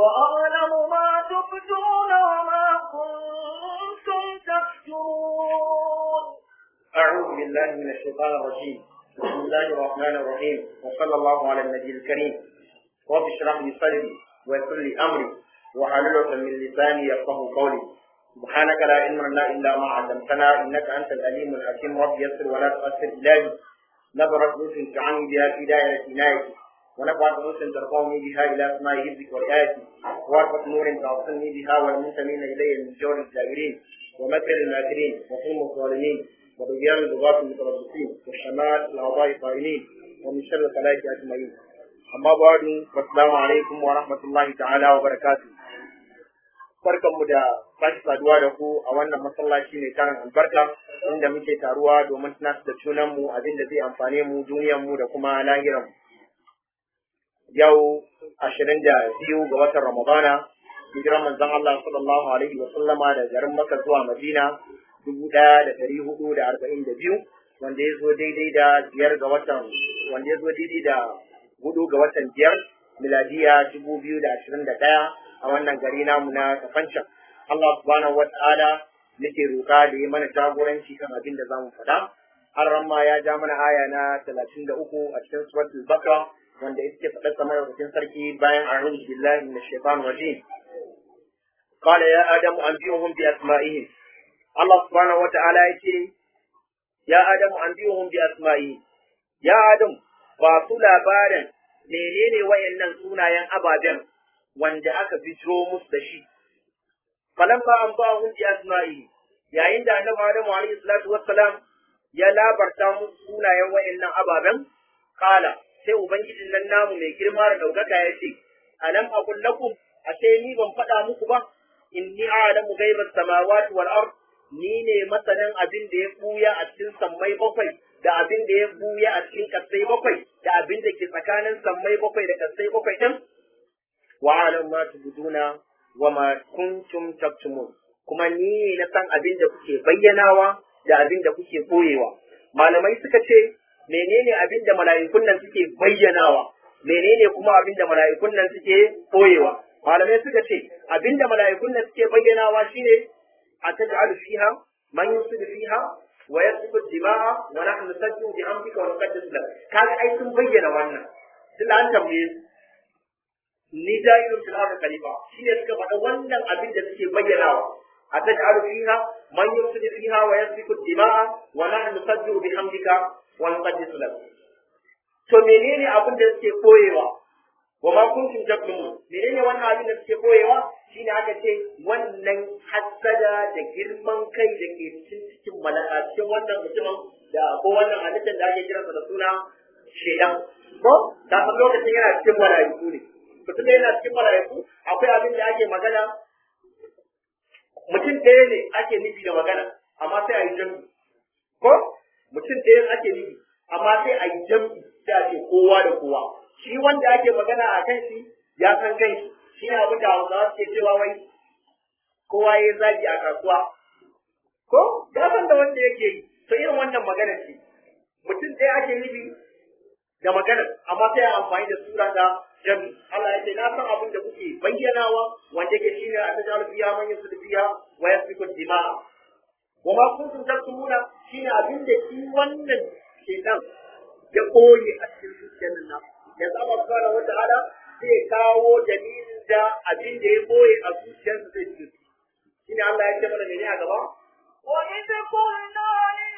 وأعلم ما تبدون وما كنتم تكتمون أعوذ بالله من الشيطان الرجيم بسم الله الرحمن الرحيم وصلى الله على النبي الكريم رب اشرح لي صدري ويسر لي أمري وحلل عقدة من لساني يفقه قولي سبحانك لا علم لنا إلا ما علمتنا إنك أنت العليم الحكيم رب يسر ولا تؤثر إلهي نظرت نوس تعني بها في دائرة عنايتي ونفعت نوس ترفعني بها إلى سماء حفظك ورعايتي وارفة نور تعصمني بها والمنتمين إلي من جور الجابرين ومكر الماكرين وظلم الظالمين وبيان البغاة المتربصين والشمال الأعضاء الطائلين ومن شر الخلائق أجمعين أما بعد والسلام عليكم ورحمة الله تعالى وبركاته barkanmu da sake saduwa da ku a wannan masallaci mai karin albarka inda muke taruwa domin tunatar da junanmu abin da zai amfane mu duniyarmu da kuma lahiranmu. Yau ashirin da biyu ga watan Ramadana, hijiran manzon Allah sallallahu alaihi wa sallama da garin Makka zuwa Madina dubu ɗaya da ɗari hudu da arba'in da biyu wanda ya zo daidai da biyar ga watan wanda ya zo daidai da hudu ga watan biyar miladiya dubu biyu da ashirin da ɗaya a wannan gari namu na kafancan Allah subhanahu wa ta'ala nake roƙa da yi mana jagoranci kan abin da zamu faɗa har ramma ya ja mana aya na talatin da uku a cikin suratul bakra wanda ita ce faɗar samar da sarki bayan a'udhu billahi minash shaitanir rajim قال يا آدم أنبئهم بأسمائهم الله سبحانه وتعالى يقول يا آدم أنبئهم بأسمائهم يا آدم ba labarin menene wayannan sunayen ababen wanda aka fito musu da shi falan ba an ba hun asma'i yayin da annabi Adamu alaihi salatu wassalam ya labarta musu sunayen wayannan ababen kala sai ubangijin nan namu mai girma da daukaka ya ce alam aqul lakum ashe ni ban faɗa muku ba inni a'lamu ghaibas samawati wal ard ni ne masanin abin da ya buya a cikin sammai bakwai da abin da ya buya a cikin kasai bakwai da abin da ke tsakanin sammai bakwai da kasai bakwai din wa alam ma tubduna wa ma kuntum taktumun kuma ni ne na san abin da kuke bayyanawa da abin da kuke koyewa malamai suka ce menene abin da mala'ikun nan suke bayyanawa menene kuma abin da mala'ikun nan suke koyewa malamai suka ce abin da mala'ikun nan suke bayyanawa shine a taj'alu fiha man yusidu fiha wa yasfiku dima'a wa nahnu nusabbihu bihamdika wa nuqaddisu lak kaga ai sun bayyana wannan tunda an tambaye su ni jahilun fil ardi khalifa shine suka faɗa wannan abin da suke bayyanawa a taj'alu fiha man yusidu fiha wa yasfiku dima'a wa nahnu nusabbihu bihamdika wa nuqaddisu lak to menene abin da suke koyewa wa ma kuntum taktumun menene wannan abin da suke koyewa shine aka ce wannan hassada da girman kai da ke cikin cikin malaka cikin wannan mutumin da ko wannan halittar da ake kiransa da suna shedan ko da san lokacin yana cikin malaiku ne mutum da yana cikin malaiku akwai abin da ake magana mutum ɗaya ne ake nufi da magana amma sai a yi jam'i ko mutum ɗaya ake nufi amma sai a yi jam'i sai a ce kowa da kowa shi wanda ake magana a kan shi ya san kan shi shi ne abin da hausawa suke cewa wai kowa ya zagi a kasuwa ko ya san da wanda yake yi to irin wannan magana ce mutum ɗaya ake nufi da magana amma sai a amfani da sura da jami Allah ya ce na san abin da kuke bayyanawa wanda yake shine a tajalu biya man yusul biya wa yasfiku dima'a wa ma kuntum taktumuna shine abin da shi wannan shedan ya koyi a cikin zuciyar nan yanzu Allah subhanahu wa ta'ala zai kawo dalilin da abin da ya boye a zuciyarsa zai ci shi ne Allah ya ce mana mene a gaba وإذ قلنا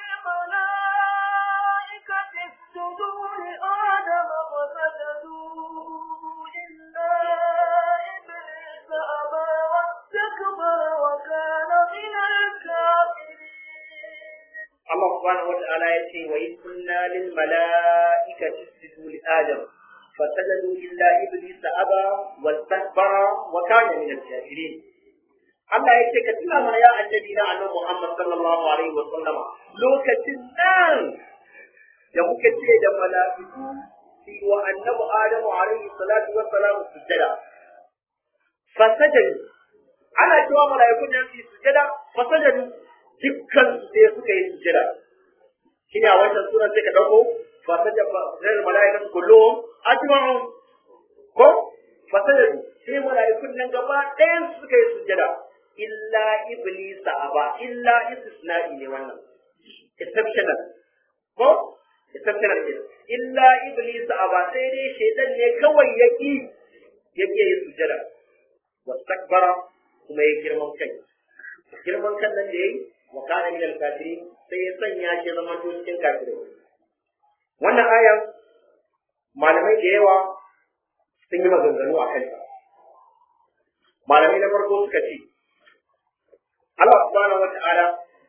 للملائكة اسجدوا لآدم فسجدوا إلا إبليس أبى واستكبر وكان من الكافرين Allah subhanahu wa ta'ala ya ce wa in kunna lil mala'ikati isjudu li adam fasajadu illa iblis aba wastakbara wa kana min al-kafirin Allah ya ce ka tuna mana ya annabi na annabi Muhammad sallallahu alaihi wa sallama lokacin nan da muka ce da mala'iku fi wa annabi Adamu alaihi salatu wa salam sujada fasajadu ana cewa mala'iku nan su sujada fasajadu dukkan su sai suka yi sujada shine a wancan sunan sai ka dauko fasajadu zai mala'ikatu kulluhum ajma'un ko fasajadu sai mala'ikun nan gaba ɗayan suka yi sujada illa iblis aba illa istisna'i ne wannan exceptional ko exceptional ne illa iblis aba sai dai shaitan ne kawai yaki yake yi sujada wastakbara kuma ya girman kai girman kan nan da yayi wa kana min al-kafirin sai ya sanya shi zama to cikin kafirai wannan aya malamai da yawa sun yi maganganu a kanta malamai na farko suka ce Allah subhanahu wata'ala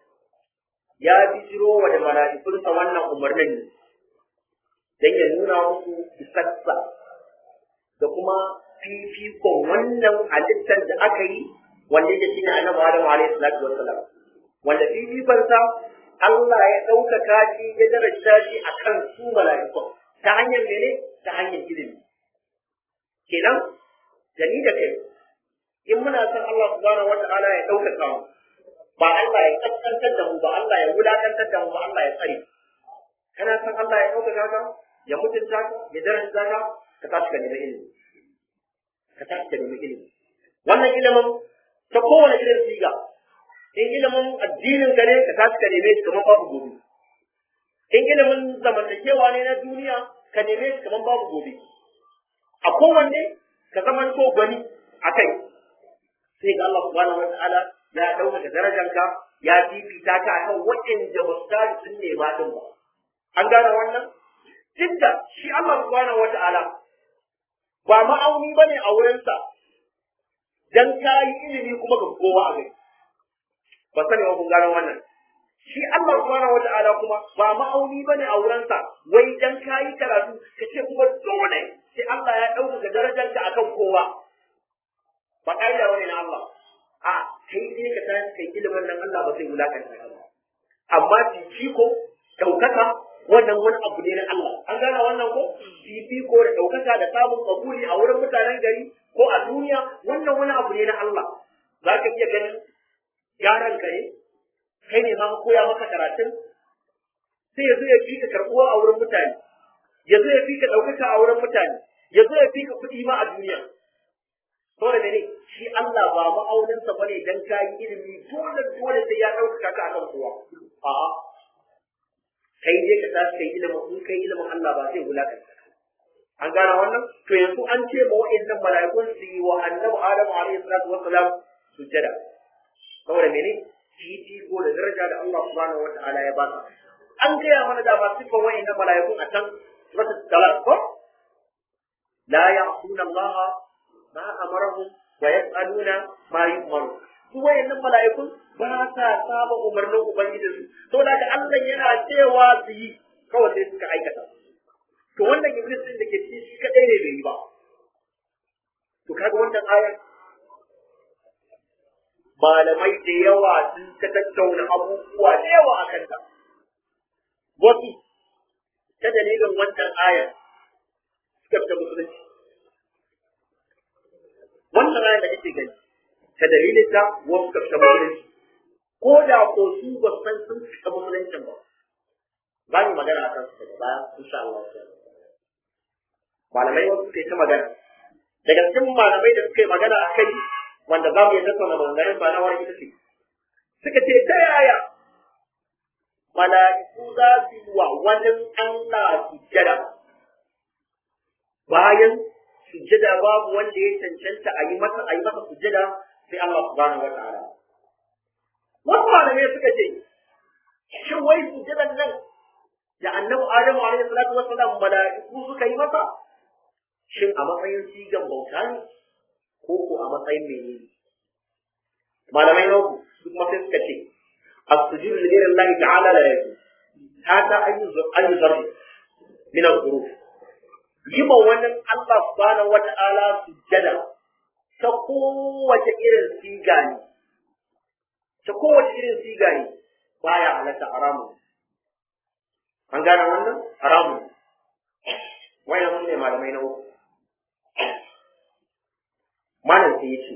ya bijiro wa da mala'ikunsa wannan umarnin ne don ya nuna musu isassa da kuma fifikon wannan halittar da aka yi wanda ya shi ne annabi Adam alaihi salatu wassalam wanda fifikonsa Allah ya ɗaukaka shi ya daraja shi akan su mala'ikun ta hanyar mene ta hanyar ilimi kenan da ni da kai in muna son Allah subhanahu wata'ala ya ɗaukaka mu ba Allah ya kaskantar da mu ba Allah ya wulakantar da mu ba Allah ya tsare kana son Allah ya ɗaukaka ka ya mutunta ka ya daraja ka ka tashi ka nemi ilimi ka tashi ka nemi ilimi wannan ilimin ta kowane irin siga in ilimin addinin ka ne ka tashi ka neme shi kamar babu gobe in ilimin zamantakewa ne na duniya ka neme shi kamar babu gobe a kowanne ka zama to gwani a kai sai ga Allah subhanahu wa ta'ala ya ɗaukaka darajanka ya fifita ka akan waɗanda ba su tashi sun nema din ba an gane wannan duk da shi Allah subhanahu wa ta'ala ba ma'auni bane a wurinsa dan ka yi ilimi kuma ga kowa a gari ba sani ba kun gano wannan shi Allah subhanahu wata'ala kuma ba ma'auni bane a wurinsa wai dan kayi karatu ka ce kuma dole sai Allah ya ɗaukaka darajarka akan kowa ba ƙa'ida bane na Allah a kai dai ka tashi kai ilimin nan Allah ba zai wulakanta ka ba amma fifiko ɗaukaka wannan wani abu ne na Allah an gane wannan ko fifiko da ɗaukaka da samun kabuli a wurin mutanen gari ko a duniya wannan wani abu ne na Allah za ka iya ganin yaron ka ne kai ne ma koya maka karatun sai ya zo ya fi ka karɓuwa a wurin mutane ya zo ya fi ka ɗaukaka a wurin mutane ya zo ya fi ka kuɗi ma a duniya saboda mene shi Allah ba ma'auninsa bane dan ka yi ilimi dole dole sai ya ɗaukaka ka akan kowa a'a kai dai ka tashi kai ilimin in kai ilimin Allah ba zai wulakanta ka an gane wannan to yanzu an ce ma wa'annan mala'ikun su yi wa annabi Adamu alaihi salatu wassalam sujjada saboda mene ko da daraja da Allah subhanahu wata'ala ya baka an gaya mana da masu sifan wa'annan mala'ikun a can suratul talaq ko la ya'suna Allah ma amarahum wa yaf'aluna ma yu'maru su wa'annan mala'ikun ba sa saba umarnin ubangijinsu saboda da Allah yana cewa su yi kawai sai suka aikata to wannan iblis din da ke cikin shi kadai ne bai yi ba to kaga wannan ayar malamai da yawa sun ta tattauna abubuwa da yawa a kanta. Wasu ta dalilin wannan ayar suka fita musulunci. Wannan ayar da kake gani ta dalilin ta wasu suka fita musulunci. Ko da ko su ba san sun fita musuluncin ba. Za mu magana a kan su daga baya insha Allah. Malamai wasu suka yi ta magana. Daga cikin malamai da suka yi magana a kai wanda za mu yi tattauna maganganun ba na wani ita ce suka ce ta yaya mala'iku za su yi wa wani Allah sujjada bayan sujjada babu wanda ya cancanta a yi masa a yi masa sujjada sai Allah subhanahu wata'ala wasu malamai suka ce shin wai sujjadan nan da annabi Adamu alaihi salatu wassalam mala'iku suka yi masa shin a matsayin sigan bauta ne ko ko a matsayin menene malamai na uku su kuma sai suka ce as-sujudu li ghayri Allah ta'ala la yakun hada ayu zarri min al-huruf yi ma wani Allah subhanahu wata'ala sujjada ta kowace irin siga ne ta kowace irin siga ne baya halatta haramun an gane wannan haramun wayan sun ne malamai na uku malam sai ya ce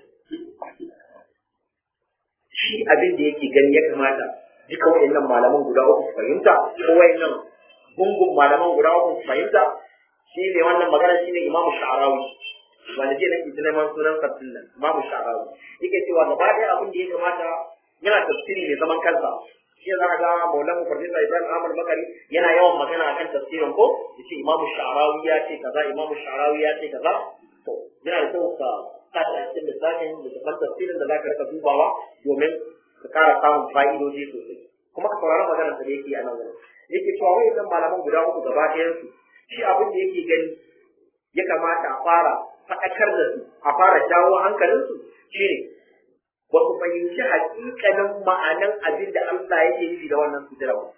shi abin da yake gani ya kamata duka wayannan malaman guda uku su fahimta ko wayannan gungun malaman guda uku su fahimta shi ne wannan magana shi ne imamu sha'arawi wanda ke nan ita neman sunan sabbin nan babu sha'awa yake cewa gaba ɗaya abin da ya kamata yana tafsiri mai zaman kansa shi za ka ga maulan farfesa ibrahim ahmad bakari yana yawan magana akan tafsirin ko ya ce imamu sha'arawi ya ce kaza imamu sha'arawi ya ce kaza to yana da kyau ka sa shi a cikin lissafin littafin tafsirin da za ka rika dubawa domin ka kara samun fa'idoji sosai kuma ka saurari maganar da yake a nan wurin yake cewa wayannan malaman guda uku gaba ɗayan su shi abin da yake gani ya kamata a fara faɗakar da su a fara jawo hankalinsu shine ba su fahimci hakikanin ma'anan abin da Allah yake nufi da wannan sujira ba.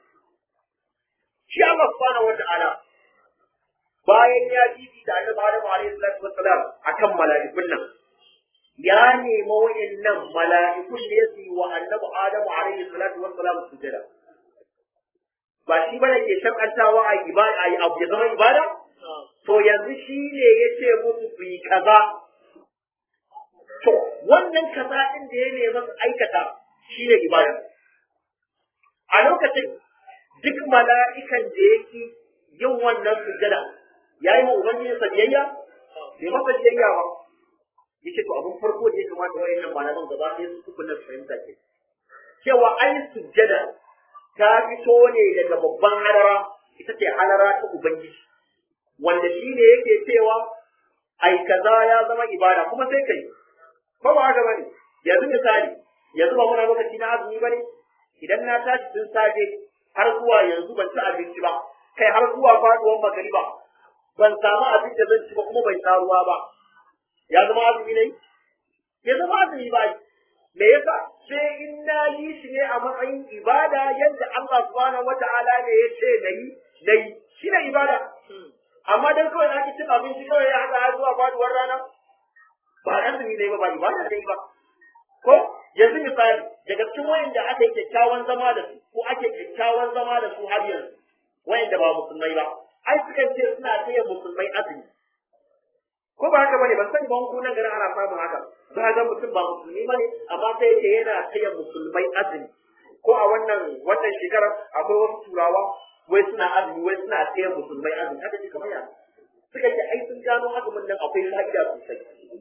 Shi Allah subhanahu wata'ala bayan ya jibi da Annabi Adam alaihi salatu wassalam akan mala'ikun nan ya nemi wa'annan mala'ikun da ya yi wa Annabi Adam alaihi salatu wassalam sujira. Ba shi bane ke shakantawa a ibada a abu ya zama ibada? To yanzu shi ne ya ce musu ku yi kaza To, wannan kaza ɗin da ya nemi su aikata shi ne ibada. A lokacin duk mala'ikan da yake yin wannan sujada ya yi ma Ubangiji sa biyayya? Bai masa biyayya ba. Yace to abin farko da ya kamata wayannan malaman gaba ɗaya su kuku na fahimta ke. Cewa ai sujada ta fito ne daga babban halara ita ce halara ta Ubangiji. Wanda shi ne yake cewa ai kaza ya zama ibada kuma sai kai. ko ba haka bane yanzu misali yanzu ba muna lokaci na azumi bane idan na tashi tun safe har zuwa yanzu ban ci abinci ba kai har zuwa faduwar magariba ban samu abin da zan ci ba kuma bai sha ruwa ba ya zama azumi ne ya zama azumi ba me yasa sai in na yi shi ne a matsayin ibada yadda Allah subhanahu wata'ala ne ya ce nayi nayi shi ne ibada amma dan kawai na ki cin abinci kawai ya hada zuwa faduwar rana ba azumi ne ba ba ibada ne ba ko yanzu misali daga cikin wayanda aka yi kyakkyawan zama da su ko ake kyakkyawan zama da su har yanzu wayanda ba musulmai ba ai sukan ce suna taya musulmai azumi ko ba haka bane ban sani ba ko nan garin ana samun haka za ga mutum ba musulmi bane amma sai yake yana taya musulmai azumi ko a wannan wannan shekarar akwai wasu turawa wai suna azumi wai suna taya musulmai azumi haka ne kamar ya suka ce ai sun gano azumin nan akwai fa'ida sosai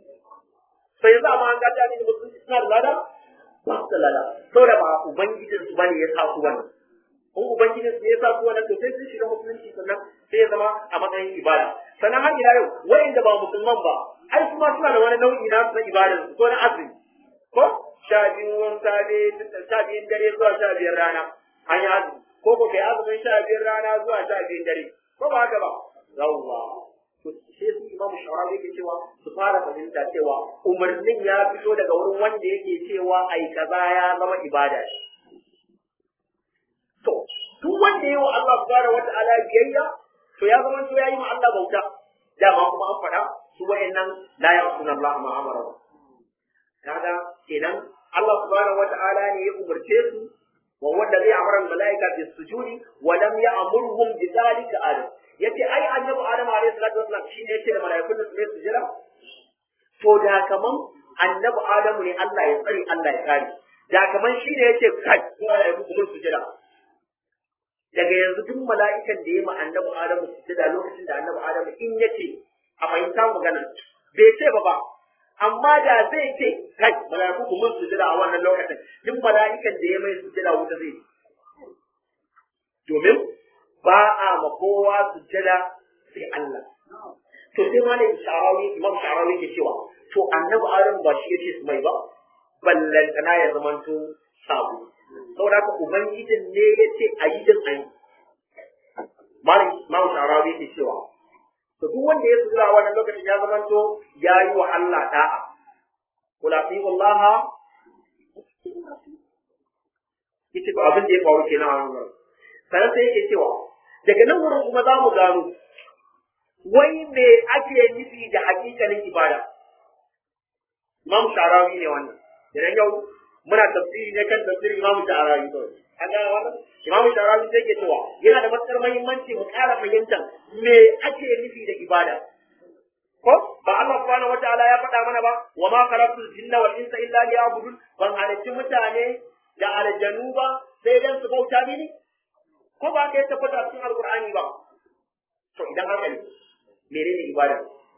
sai yanzu amma an ga ta ne musulunci suna da lada ba su da lada saboda ba ubangijin su bane ya sa su wannan in ubangijin su ya sa su wannan to sai sun shiga musulunci sannan sai ya zama a matsayin ibada sannan har ila yau wayanda ba musulman ba ai kuma suna da wani nau'i na na ibada ko na azumi ko sha biyun safe sha biyun dare zuwa sha biyar rana an yi azumi ko ko kai azumin sha biyar rana zuwa sha biyun dare ko ba haka ba yawwa to sai su imamu shawara yake cewa su fara fahimta cewa umarnin ya fito daga wurin wanda yake cewa ai kaza ya zama ibada to duk wanda yayi wa Allah subhanahu wata'ala biyayya to ya zama to yayi ma Allah bauta dama kuma an faɗa su wayannan la ya'suna Allah ma amara kaga kenan Allah subhanahu wata'ala ne ya umarce su wa wanda zai amara malaika bis sujudi wa lam ya'murhum bi dhalika adam yace ai annabi adam alayhi salatu wasallam shine yace da malaikun da su su jira to da kaman annabi adam ne Allah ya tsare Allah ya kare da kaman shine yace kai ko malaiku ku su jira daga yanzu duk mala'ikan da ya ma annabi adam su jira lokacin da annabi adam in yace a fahimta magana bai ce ba ba amma da zai ce kai malaiku ku mun sujada a wannan lokacin duk mala'ikan da ya mai sujada wuta zai domin ba a ma kowa sujjada sai Allah. To sai ma ne sharawi imam sharawi ke cewa to annabi Adam ba shi yace su mai ba ballantana ya zamanto sabu. Saboda haka ubangijin ne yace a yi din ayi. Malam imam sharawi ke cewa to duk wanda ya sujjada a wannan lokacin ya zamanto ya yi wa Allah da'a. Kula fi wallaha yace ba abin da ya faru kenan a wannan sannan sai yake cewa daga nan wurin kuma za mu gano wai me ake nufi da hakikalin ibada imam sharawi ne wannan idan yau muna tafsiri ne kan tafsirin imam sharawi to an ga wannan imam sharawi sai ke cewa yana da matukar muhimmanci mu ƙara fahimtar me ake nufi da ibada ko ba Allah subhanahu wataala ya faɗa mana ba wa ma khalaqtul jinna wal insa illa liya'budun ban halicci mutane da aljanu ba sai dan su bauta mini ko ba ka yi tabbata cikin alkur'ani ba to idan haka ne menene ibada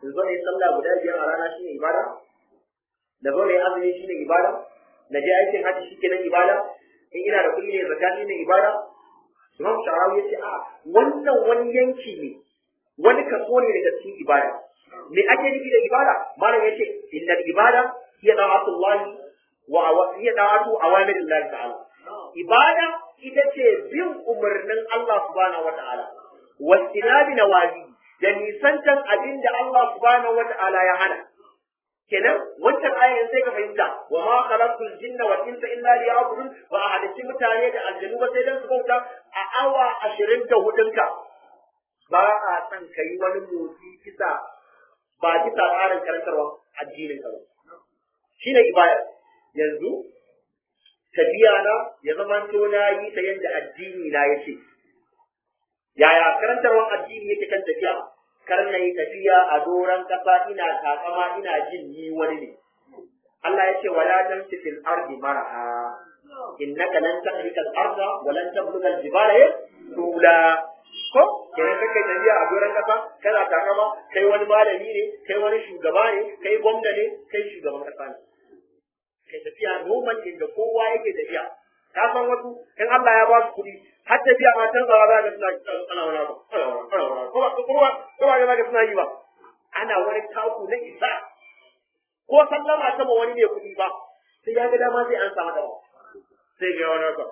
in zo ne sallah guda biyar a rana shine ibada na zo ne azumi shine ibada na je aikin hajji shi kenan ibada in ina da kuɗi ne zakka shine ibada Imam Sha'awi ya ce a wannan wani yanki ne wani kaso ne daga cikin ibada me ake nufi da ibada malam ya ce innal ibada hiya da'atullahi wa hiya da'atu awamirillahi ta'ala ibada ita ce bin umarnin Allah subhanahu wata'ala wastinabi nawazi da nisantan abin da Allah subhanahu wata'ala ya hana kenan wancan ayan sai ka fahimta wa ma khalaqtul jinna wal insa illa liya'budun wa a halitti mutane da aljanu ba sai dan su bauta a awa ashirin da hudunka ba a san ka yi wani motsi bisa ba bisa tsarin karantarwa addinin ka ba shine ibada yanzu tafiya na ya zama to na yi ta yadda addini na ya ce yaya karantarwar addini yake kan tafiya kar na yi tafiya a doron kasa ina takama ina jin ni wani ne Allah ya ce wala tamshi fil ardi maraha innaka lan tahrika al arda wa lan tabluga al jibala tula ko kenan kake tafiya a doron kasa kana takama kai wani malami ne kai wani shugaba ne kai gwamna ne kai shugaban kasa ne kai tafiya noman inda kowa yake tafiya ka san wasu in Allah ya ba su kuɗi har tafiya ma can zawa za ka suna ana wani abu ko ba ko ba ko ba ga suna yi ba ana wani taku na isa ko sallama ta ma wani ne kuɗi ba sai ya ga dama sai an samu dama sai ga wani haka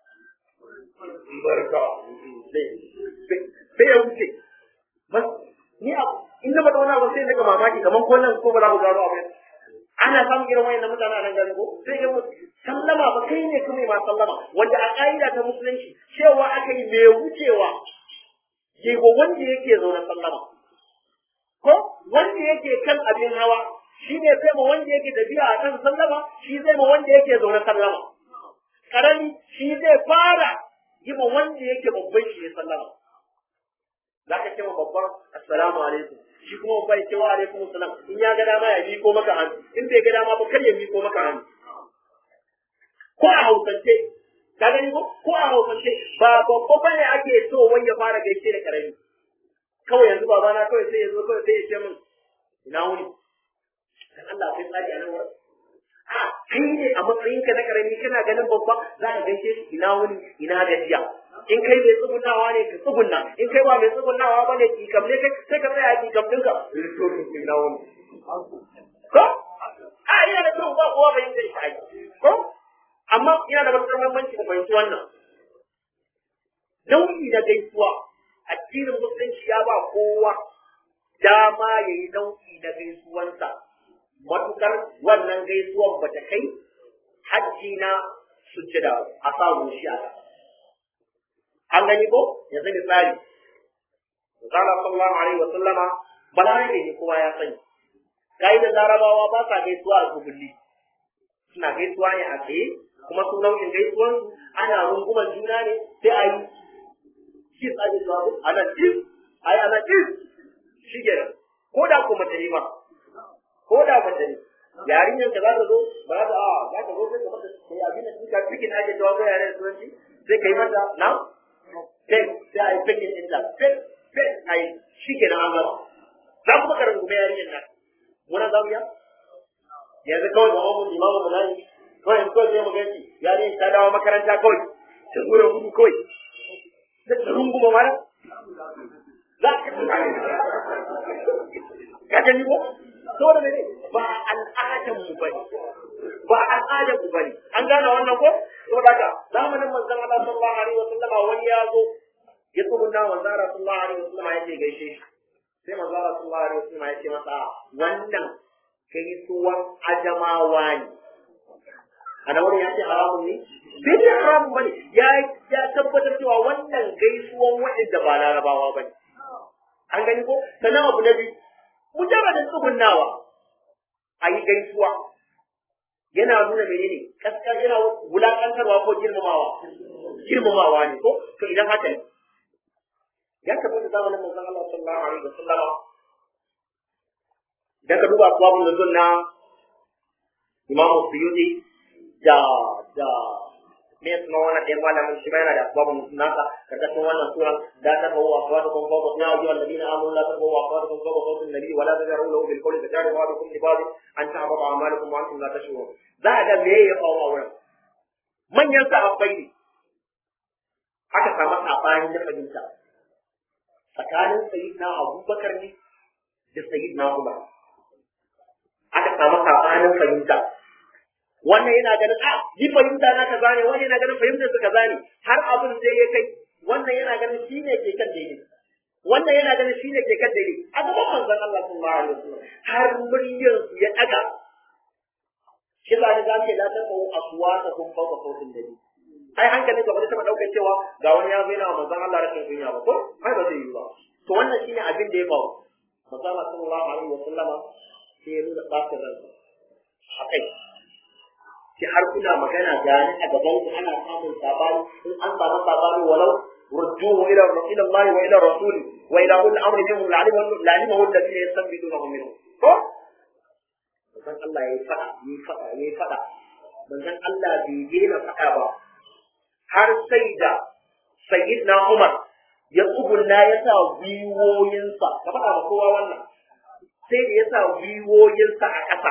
barka sai ya wuce bas ni a in na faɗa wani abu sai daga mamaki kamar ko nan ko ba za mu gano abu ana samun irin wayannan mutane a nan gari ko sai ga sallama ba kai ne kuma ma sallama wanda a ƙa'ida ta musulunci cewa aka yi mai wucewa yi wa wanda yake zaune sallama ko wanda yake kan abin hawa shi ne zai ma wanda yake tafiya a kan sallama shi zai ma wanda yake zaune sallama karami shi zai fara yi ma wanda yake babban shi ne sallama za ka ce ma babban assalamu alaikum shi kuma bai ce wa alaikum salam in ya ga dama ya miko maka hannu in bai ga dama ba kar ya miko maka hannu ko a hausance ka gani ko ko a hausance ba babba bane ake so wai ya fara gaishe da karami kawai yanzu baba na kawai sai ya zo kawai sai ya ce min ina wuni dan Allah sai tsari a nan wurin a kai ne a matsayinka na karami kana ganin babba za ka gaishe shi ina wuni ina gajiya in kai mai tsugunawa ne ka tsugunna in kai ba mai tsugunawa ba ne kikam ne sai ka tsaya kikam ɗinka ina wuni ko a ina da kyau ba kowa bai yin shi ko amma yana da matuƙar muhimmanci ku fahimci wannan nau'i na gaisuwa addinin musulunci ya ba kowa dama ya yi nau'i na gaisuwansa matuƙar wannan gaisuwan ba ta kai hajji na sujjada a sa shi a an gani ko yanzu misali Zala sallallahu alaihi wa sallama balarabe ne kowa ya sani da larabawa ba sa gaisuwa a gubulli suna gaisuwa ne a tsaye kuma su nau'in gaisuwan ana runguman juna ne sai a yi kis a yi zuwa ana kis a yi ana kis shi ke ko da ko mace ne ba ko da mace ne yarinyar ka za ta zo ba za ta a za ta zo sai ka mata sai abin da kika cikin ake jawo ga yaren turanci sai ka yi mata na sai sai a yi fikin din ta sai sai a yi shi ke nan an gama za ku maka rungume yarinyar nan muna za mu ya yanzu kawai ga mamun limamu mu nan kawai in kawai zai mu gaci yarinyar ta dawo makaranta kawai ta zo da gudu kawai da ta runguma mara za ka ka gani ko saboda mene ba al'adan mu bane ba al'adan mu bane an gane wannan ko saboda haka zamanin manzon Allah sallallahu alaihi wasallam wani ya zo ya tsubunna manzon Allah sallallahu alaihi wasallam ya ce gaishe shi sai manzon Allah sallallahu alaihi wasallam ya ce masa wannan gaisuwan ajamawa ne ana wani ya ce haramun ne bai ce haramun bane ya ya tabbatar cewa wannan gaisuwan waɗanda ba larabawa bane an gani ko sannan abu na biyu mujarradin tsugunnawa a yi gaisuwa yana nuna menene kaskar yana wulakantarwa ko girmamawa girmamawa ne ko to idan haka ne ya tabbata zamanin manzon Allah sallallahu alaihi wasallam idan ka duba asbabun nuzul na Imam Suyuti da da me ya suna wannan ɗaya malamin shi ma yana da asbabun nasa karkashin wannan sura da ta bawa aswatukum fawqa ya ayyuha alladhina amanu la tabawwa aswatukum fawqa sawti an-nabi wa la tajharu lahu bil qawli tajharu ba'dukum li ba'd an tahbata a'malukum wa antum la tashurun za a ga me ya faru a wurin manyan sahabbai ne aka samu sabani na fahimta tsakanin sayyidina abubakar ne da sayyidina umar aka samu sabanin fahimta wannan yana ganin a ni fahimta na kaza ne wannan yana ganin fahimtar su kaza ne har abin sai ya kai wannan yana ganin shine ke kan daidai wannan yana ganin shine ke kan daidai a gaban manzon Allah sallallahu alaihi wasallam har muryar su ya daga shi za ni zamu da ta kawo aswata kun fauka sautin dare ai hankali ka bari ta daukar cewa ga wani ya zaina manzon Allah rashin kunya ba ko ai ba zai yi ba to wannan shine abin da ya faru manzon Allah sallallahu alaihi wasallama sai ya nuna ɓacin ransa hakai sai har kuna magana gani a gaban ku ana samun sabani in an samu sabani walau rujjuhu ila ila Allah wa ila rasuli wa ila ulil amri minhum la'alimahu la'alimahu alladhina yastanbidunahu minhum ko manzon Allah yayi fada yayi fada yayi fada manzon Allah bai daina fada ba har sai da sayyidina Umar ya tsugunna ya sa gwiwoyinsa ka faɗa wa kowa wannan sai da ya sa gwiwoyinsa a ƙasa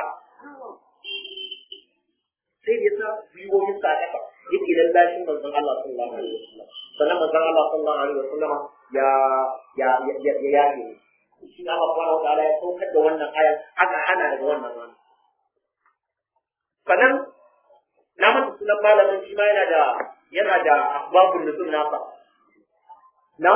sai da ya sa gwiwoyinsa a ƙasa yake lallashin manzon Allah sallallahu alaihi wasallam sannan manzon Allah sallallahu alaihi wasallam ya ya ya ya yaƙi shi Allah subhanahu wa ta'ala ya saukar da wannan aya aka hana daga wannan rana sannan na manta sunan malamin shi ma yana da yana da asbabun nuzul nasa na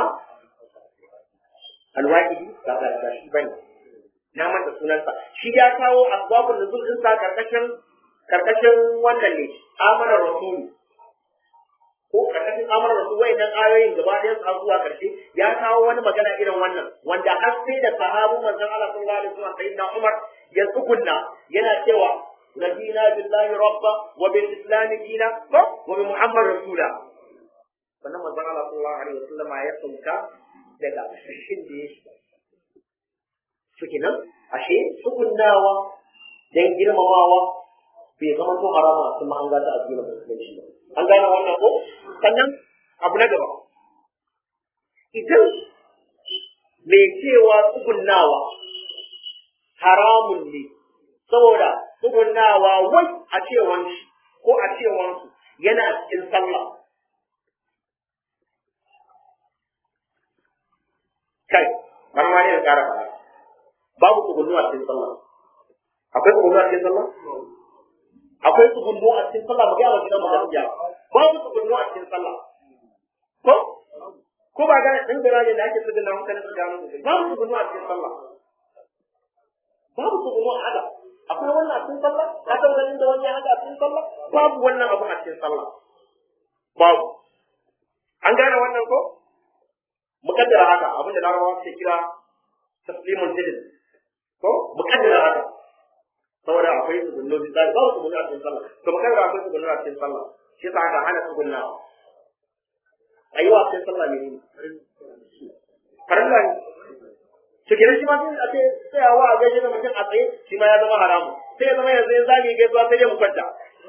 alwaqidi ba ba shi bane na manta sunansa shi ya kawo asbabun nuzul din sa karkashin karkashin wannan ne amana rasulu ko karkashin amana rasul wayannan ayoyin gaba ɗayan su har zuwa karshe ya kawo wani magana irin wannan wanda har sai da sahabu manzon Allah sallallahu alaihi wasallam sayyidina Umar ya tsugunna yana cewa رضينا بالله ربا وبالاسلام دينا وبمحمد رسولا sannan manzon Allah sallallahu alaihi wasallam ya sauka daga shin da ya shiga suke nan ashe sukunnawa dan girmamawa bai zama to harama a cikin an gata addinin musulunci ba an gane wannan ko sannan abu na gaba idan mai cewa tsugunnawa haramun ne saboda tsugunnawa wai a cewan shi ko a cewan su yana cikin sallah kai bari ma ne da ƙara faɗa babu tsugunnu a cikin sallah akwai tsugunnu a cikin sallah akwai tsugunnu a cikin sallah mu gaya wa gidan mu gaskiya babu tsugunnu a cikin sallah ko ko ba ga din da da ake tsugunna mutane su gano babu tsugunnu a cikin sallah babu tsugunnu a haka akwai wannan a cikin sallah ka san ganin da wani haka a cikin sallah babu wannan abu a cikin sallah babu an gane wannan ko mukaddara haka abin da larabawa suke kira taslimun jidid ko mukaddara haka saboda akwai tsugunno misali babu tsugunno a cikin sallah to mukaddara akwai tsugunno a cikin sallah shi yasa aka hana tsugunnawa ayyuwa a cikin sallah ne farilla ne to kenan shi ma sai a ce tsayawa a gaishe da mutum a tsaye shi ma ya zama haramu sai ya zama yanzu ya zami gaisuwa sai dai mu kwanta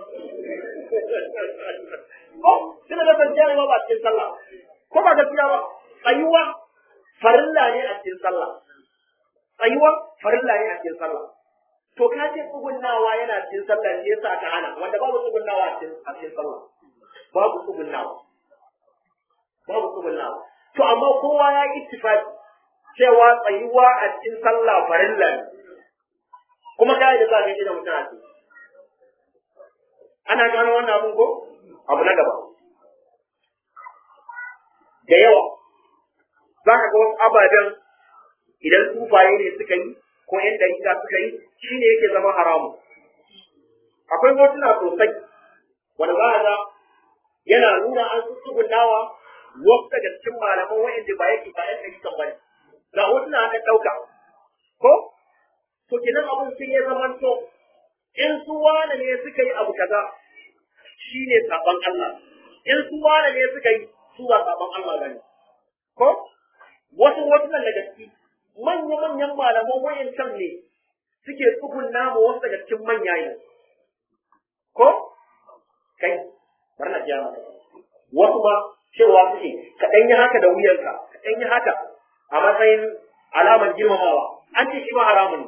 ko sai da kwanciya ne ba a cikin sallah ko ba gaskiya ba tsayuwa farilla ne a cikin sallah tsayuwa farilla ne a cikin sallah to ka ce tsugunnawa yana cikin sallah ne yasa ka hana wanda babu tsugunnawa a cikin a cikin sallah babu tsugunnawa babu tsugunnawa to amma kowa ya yi ittifaqi cewa tsayuwa a cikin sallah farilla ne kuma kai da za ka yi da mutum a cikin ana gano wannan abun ko abu na gaba da yawa za ka ga wasu ababen idan tufaye ne suka yi ko yan dalila suka yi shi ne yake zama haramu akwai hotuna sosai wanda za a ga yana nuna an tsugunawa wasu daga cikin malaman wa'anda ba yake ba yan dalilan ba ne ga hotuna an ɗauka ko to kenan abun sai ya zama to in su wane ne suka yi abu kaza shi ne saban Allah in su wane ne suka yi su ba saban Allah bane ko wasu hotunan da gaske manya-manyan malaman wayancan ne suke tsugunna ma wasu daga cikin manya ne ko kai bar na jiya maka wasu ma cewa suke ka ɗan yi haka da wuyanka ka ɗan yi haka a matsayin alamar girmamawa an ce shi ma haramun ne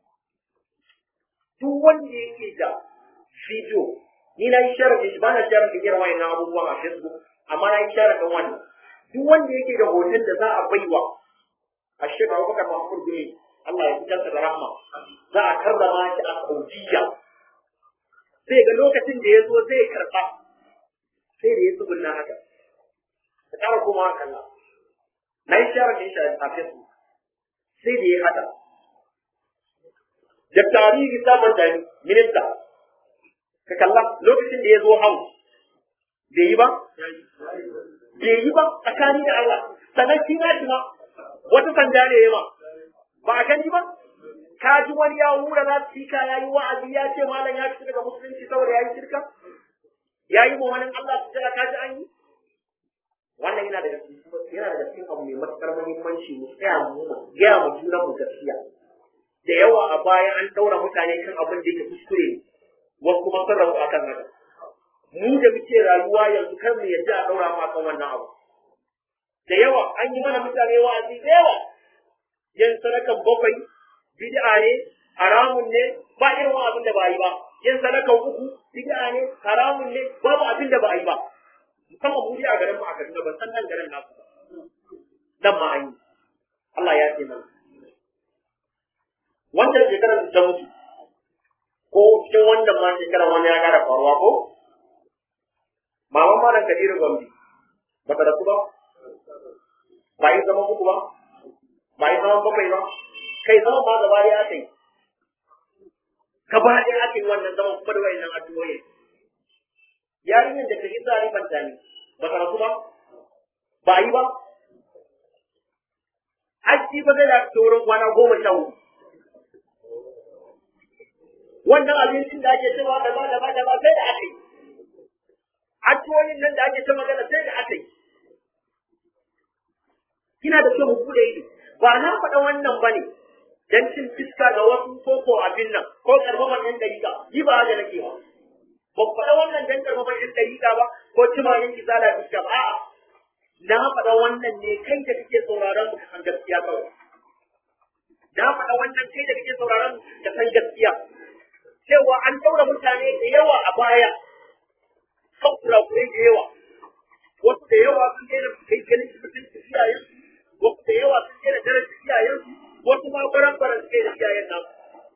duk wanda yake da video ni na yi sharaɗin shi ba na sharaɗin irin wayannan abubuwan a facebook amma na yi sharaɗin wannan duk wanda yake da hoton da za a baiwa a shekara abubakar mahmud gumi Allah ya fitar da rahma za a karrama shi a saudiya sai ga lokacin da ya zo zai karɓa sai da ya tsugunna haka ka ƙara koma kalla na yi sharaɗin shi a facebook sai da ya hada da tarihi samun da minista ka kalla lokacin da ya zo hau bai yi ba bai yi ba tsakani da Allah sannan shi na shi ma wata sanda ne ya ma ba a gani ba ka ji wani ya hura za su fika ya yi wa'azi ya ce malam ya fita daga musulunci saboda ya yi shirka ya yi ma wani Allah su jira ka ji an yi wannan yana daga cikin yana daga cikin abu mai matuƙar muhimmanci mu tsaya mu gaya mu juna mu gaskiya da yawa a baya an ɗaura mutane kan abin da yake kuskure ne wasu kuma sun rabu akan haka mu da muke rayuwa yanzu kar mu yadda a ɗaura mu akan wannan abu da yawa an yi mana mutane wa'azi da yawa yin sadakan bakwai bid'a ne haramun ne ba irin abin da ba yi ba yin sadakan uku bid'a ne haramun ne babu abin da ba yi ba musamman mu a garin mu a Kaduna ban san nan garin nasu ba dan ma an yi Allah ya ce mana wancan shekarar da ta mutu ko cikin wannan ma shekarar wani ya kara faruwa ko maman malam Kabiru Gombe ba ta rasu ba ba yi zama uku ba ba yi zama bakwai ba kai zama ba gaba ɗaya aka yi gaba ɗaya aka yi wannan zaman kuma da wayannan addu'o'i yarinyar da kaji zari banta ne ba ta rasu ba ba yi ba aji ba zai da wurin kwana goma sha hudu wannan abincin da ake cewa da ba da ba da ba sai da aka yi addu'o'in nan da ake ta magana sai da aka yi kina da kyau mu bude ido ba na faɗa wannan bane dan cin fiska ga wasu ko ko abin nan ko karfaman yan dariƙa yi ba haka nake ba ba faɗa wannan dan karfaman yan dariƙa ba ko cima yan izala fiska ba a'a na faɗa wannan ne kai da kake sauraron mu ka san gaskiya kawai na faɗa wannan kai da kake sauraron mu ka san gaskiya cewa an daura mutane da yawa a baya kan kurakurai da yawa wasu da yawa sun daina kai ganin cikin iyayen wasu da yawa sun daina daraja iyayen wasu ma baran baran suke da iyayen nan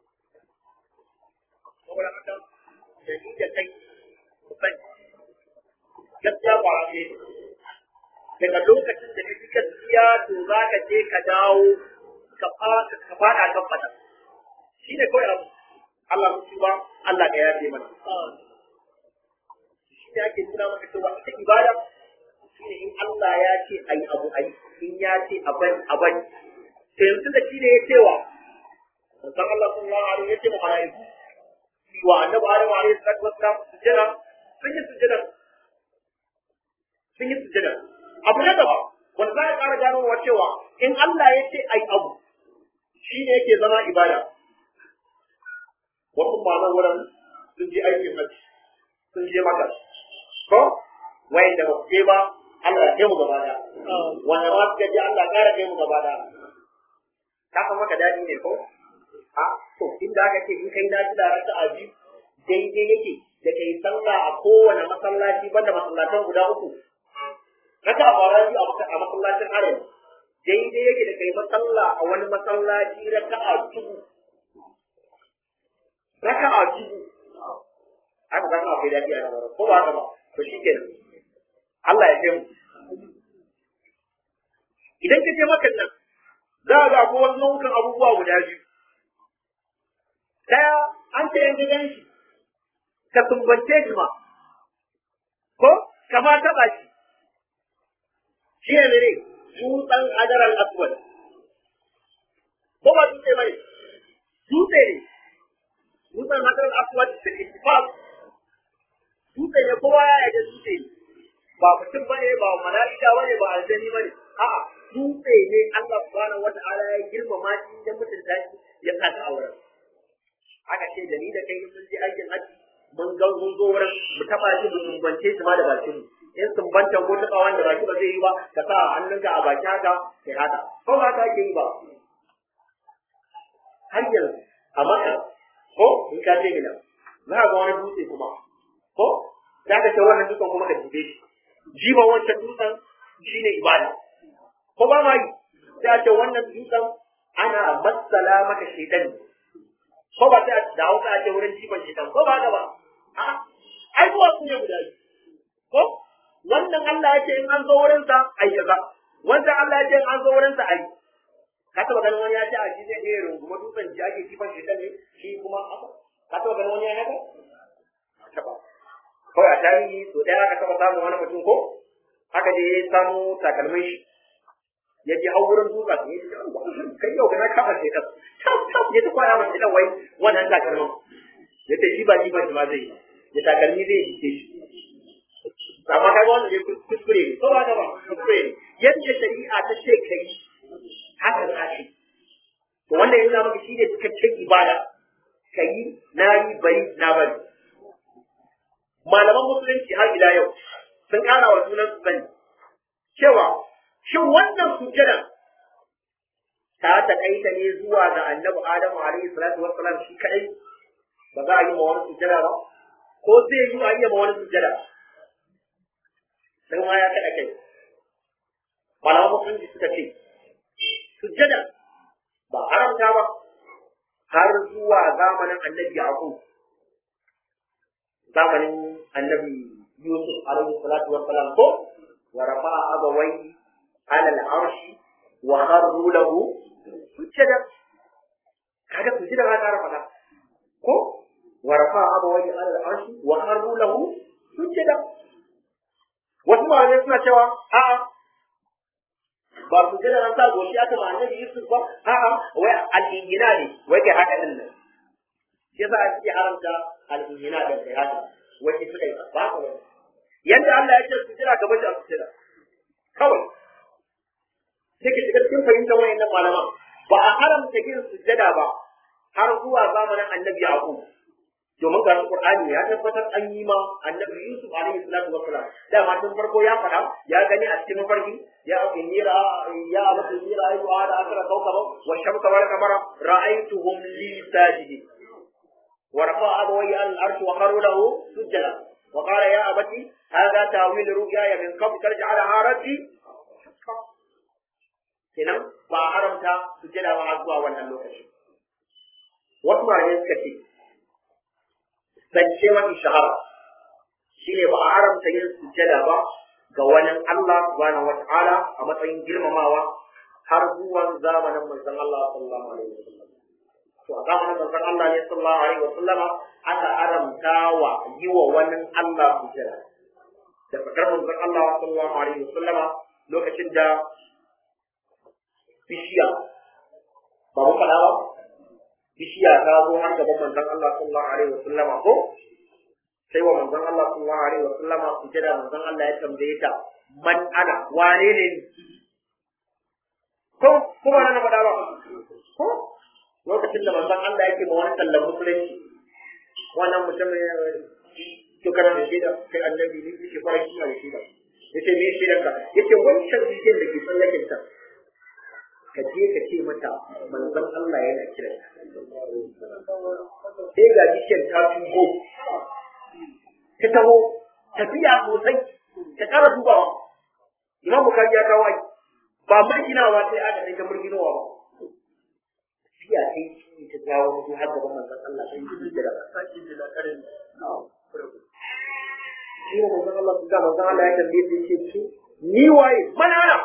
saboda haka da ni da kai kusan gaskiya ba a ne daga lokacin da kake gaskiya to za ka je ka dawo ka fada kan fata shi ne kawai abu Allah mutu ba Allah ka yafe mana shi ne ake nuna maka cewa ita ibada shi ne in Allah ya ce ayi abu ayi in ya ce a bari a bari to yanzu da shi ne ya cewa san Allah sallallahu alaihi ya ce ma malaiku wa annabi Adam alaihi salatu wassalam sujjada sun yi sujjada sun yi sujjada abu na gaba wanda za a ƙara ganowa cewa in Allah ya ce ai abu shi ne yake zama ibada wasu malan wurin sun je aikin hajji sun je maka ko wayan da ba su je ba Allah ya kai mu gaba da wanda ma suka je Allah ƙara kai mu gaba da ka san maka daɗi ne ko a to inda aka ce in kai na ji da raka a biyu daidai yake da kai sallah a kowane masallaci banda masallatan guda uku raka a fara biyu a masallacin arewa daidai yake da kai masalla a wani masallaci raka a dubu raka a dubu aka zama akwai daɗi a nan ko ba haka ba to shi kenan Allah ya kai mu idan ka je makan nan za a ga akwai wasu nau'ukan abubuwa guda biyu daya an ce yanzu gan shi ka sumbance shi ma ko ka ma taɓa shi shi ne mene dutsen hajar al-aswad ko ba dutse bane dutse ne dutsen hajar al-aswad da ittifaq dutse ne kowa ya yarda dutse ne ba mutum bane ba mala'ika bane ba aljani bane a'a dutse ne Allah subhanahu wata'ala ya girmama shi da mutunta shi ya sa ta auren aka ce da ni da kai mun je aikin haji mun ga mun zo wurin mu taba shi mu sumbance shi ma da bakin mu in sumbantan ko taba wanda baki ba zai yi ba ka sa hannunka a baki haka kai haka ko ba ka ke yi ba har yanzu a maka ko in ka ce mina za ka ga wani dutse kuma ko za ka ce wannan dutsen kuma ka jibe shi jiba wancan dutsen shine ibada ko ba ma yi sai a ce wannan dutsen ana matsala maka shaitan ko ba sai da hausa ake wurin jifan shaitan ko ba ga ba a ai kuwa sun guda biyu ko wannan Allah ya ce in an zo wurin sa ai kaza wannan Allah ya ce in an zo wurin sa ai ka taba ganin wani ya ce a shi zai iya runguma dutsen ji ake jifan shaitan ne shi kuma haka ka taba ganin wani ya haka taba kawai a tarihi so ɗaya aka taba samun wani mutum ko haka je ya samu takalmin shi ya je hau wurin duka ne ya ce kai yau kana kafa ce ka ya ta kwaya mace dan wai wannan takalmin ya ce shi ba shi ba shi ma zai ya takalmi zai jike shi amma kai wannan ne kuskure ne ko ba ka ba kuskure ne yadda shari'a ta ce kai haka za shi to wanda ya zama maka shi ne cikakken ibada kai na yi bari na bari malaman musulunci har ila yau sun kara wa sunan su sani cewa shin wannan sujjada ta takaita ne zuwa ga annabi adamu alaihi salatu wassalam shi kadai ba za a yi ma wani sujjada ba ko zai yi a yi ma wani sujjada sai ma ya kada kai malaman musulunci suka ce sujjada ba haramta ba har zuwa zamanin annabi yaqub zamanin annabi yusuf alaihi salatu wassalam ko wa rafa'a abawai على العرش وخروا له سجدا kaga sujada ba ta rafa ko wa rafa abawai ala al-arsh wa kharru lahu sujada wasu malamai suna cewa a'a ba sujada an sa goshi aka ma annabi Yusuf ba a'a wai al-injina ne wai kai haka din nan shi yasa ake haramta al-injina da kai haka wai ita dai ba ka wani yanda Allah ya ce sujada ka bashi a sujada kawai sai ka shiga cikin fahimtar wayannan malaman ba a haramta yin sujjada ba har zuwa zamanin annabi yaqub domin ga qur'ani ya tabbatar an yi ma annabi yusuf alaihi salatu wassalam da ma tun farko ya faɗa ya gani a cikin mafarki ya nira ya abatu nira ayu ada akra kawkaba wa shamsa wal qamara ra'aytuhum li sajidin wa rafa'a abawayya al-arsh wa kharu lahu sujjada wa qala ya abati hadha ta'wil ru'yaya min qabl tarja'alaha rabbi kenan ba a haramta sujjada ba har zuwa wannan lokaci wasu malamai suka ce zance mafi shahara shine ba a haramta yin sujjada ba ga wani Allah subhanahu wata'ala a matsayin girmamawa har zuwan zamanin manzon Allah sallallahu alaihi wasallam to a zamanin manzon Allah ne sallallahu alaihi wasallama aka haramta wa yi wa wani Allah sujjada da fakar manzon Allah sallallahu alaihi wasallama lokacin da bishiya ba mu faɗa ba bishiya ta zo har gaban manzon Allah sallallahu alaihi wasallama ko sai wa manzon Allah sallallahu alaihi wasallama su jira manzon Allah ya tambaye ta man ana wane ne ni ko ko ba na faɗa ba ko lokacin da manzon Allah yake ma wani sallan musulunci wannan mutum to kana da shaida kai annabi ne yake fara shi da shaida yace me shaidan ka yace wancan bishiyar da ke tsallaken ta ka je ka ce mata manzon Allah yana kira sai ga bishiyar ta tugo ta taho tafiya sosai ta kara dubawa imam bukari ya kawo ba murginawa sai aka sai ta murginowa ba tafiya sai shi ta jawo su har gaban manzon Allah sai yi da sake da karin shi ne manzon Allah su ga manzon Allah ya tambaye shi ce su ni waye manana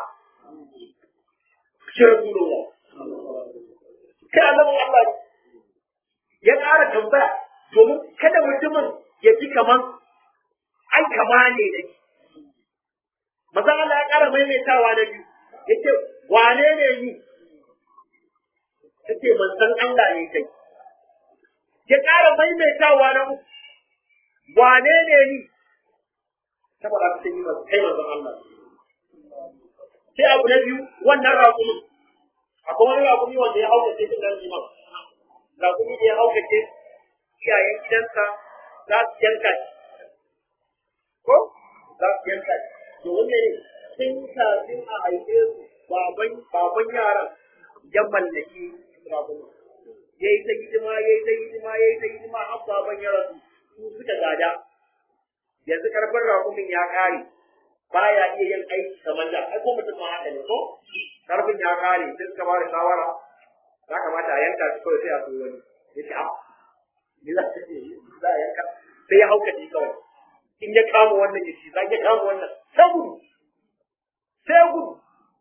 shi rasulullah kai annabin Allah ya ƙara tambaya domin kada mutumin ya ji kaman ai kama ne da shi mazan Allah ya ƙara maimaitawa na biyu ya ce wane ne ni ta ce manzan Allah ne kai ya ƙara maimaitawa na uku wane ne ni saboda ka yi kai manzan Allah sai abu na biyu wannan raƙumin akwai wani raƙumi wanda ya hauka ce cikin liman raƙumi da ya hauka ce iyayen gidansa za su yanka ko za su yanka to wanne ne sun kafin a haife su baban baban yaran ya mallaki rabuna ya yi ta hidima ya yi ta hidima ya yi ta hidima har baban ya rasu su suka gada yanzu karfin rakumin ya kare baya iya yin aiki kamar da ai ko mutum ma haka ne ko karfin ya kare sai suka ba da shawara ya kamata a yanka shi kawai sai a so wani ya ce a ni za ta ce za a yanka sai ya hauka shi kawai in ya kama wannan ya ci za ya kama wannan sai gudu sai gudu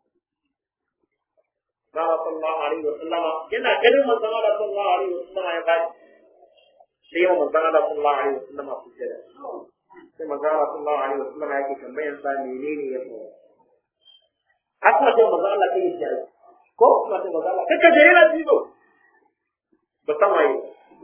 Zara sallallahu alaihi wa sallama yana ganin manzon Allah sallallahu alaihi wa sallama ya bani sai yawan manzon Allah sallallahu alaihi wa sallama su jira sai manzon Allah sallallahu alaihi wa sallama yake tambayan sa menene ya faru haka sai manzon Allah kai ya ce ko kuma sai manzon Allah kaka jere na bido ba san waye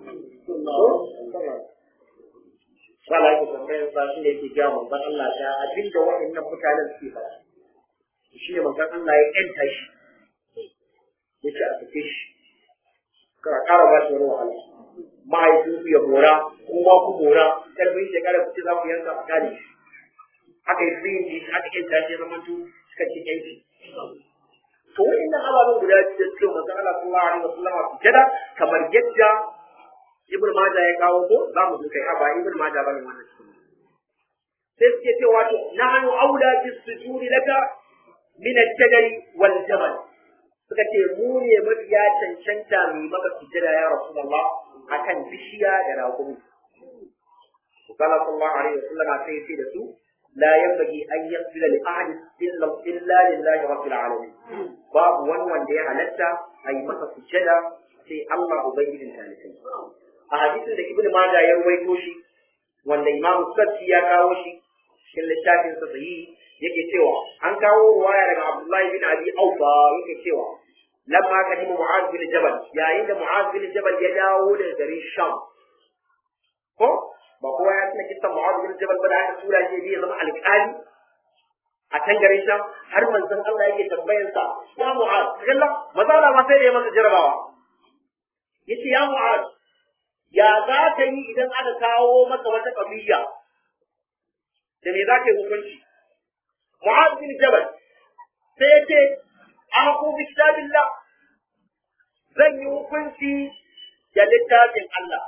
Sala yake tambayan sa shi ne yake ga manzon Allah ta abinda waɗannan mutanen suke faɗa shi ne manzon Allah ya ƴanta shi ya ce a sake shi kara kara ba shi wani wahala mahaifin ku ya mora kuma ku mora karfin shekara ku ce za ku yanka a kare shi aka yi sun yi aka yi tashi zama tu suka ce yanki to wa'annan ababen guda biyu da suke manzon Allah sallallahu alaihi wasallam a sujada kamar yadda Ibn Majah ya kawo ko za mu duka ya ba Ibn Majah bane wannan cikin sai suke cewa to nahnu aula bis sujudi laka min al-jadali wal jabal suka ce mu ne mafiya cancanta mai maka sujjada ya rasulullah akan bishiya da raƙumi قال صلى الله عليه وسلم sai ce da su la yanbaghi an yasjuda li ahad illa illa lillahi rabbil alamin babu wani wanda ya halatta a yi masa sujjada sai Allah ubangijin talibai a hadisin da ibnu majah ya rawaito shi wanda imamu sabti ya kawo shi cikin littafin sa sahihi yake cewa an kawo ruwaya daga Abdullahi bin Abi Aufa yake cewa lamma kadima Mu'az bin Jabal yayin da Mu'az bin Jabal ya dawo daga garin Sham ko ba kowa ya tuna kisan Mu'az bin Jabal ba da aka tura shi ya zama alƙali a can garin Sham har manzon Allah yake tambayar sa ya Mu'az kalla maza Allah ma sai da ya masa jarabawa yace ya Mu'az ya za ka yi idan aka kawo maka wata kabiya da me za ka yi hukunci Mu'az bin Jabal sai ya ce aku bi kitabillah zan yi hukunci da littafin Allah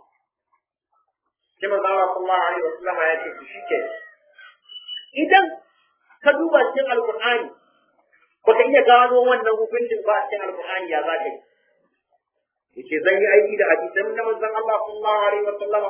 sai manzo Allah sallallahu alaihi wasallam ya ce shi ke idan ka duba cikin alqur'ani baka iya gano wannan hukuncin ba cikin alqur'ani ya za ka yi yace zan yi aiki da hadisan na manzon Allah sallallahu alaihi wasallam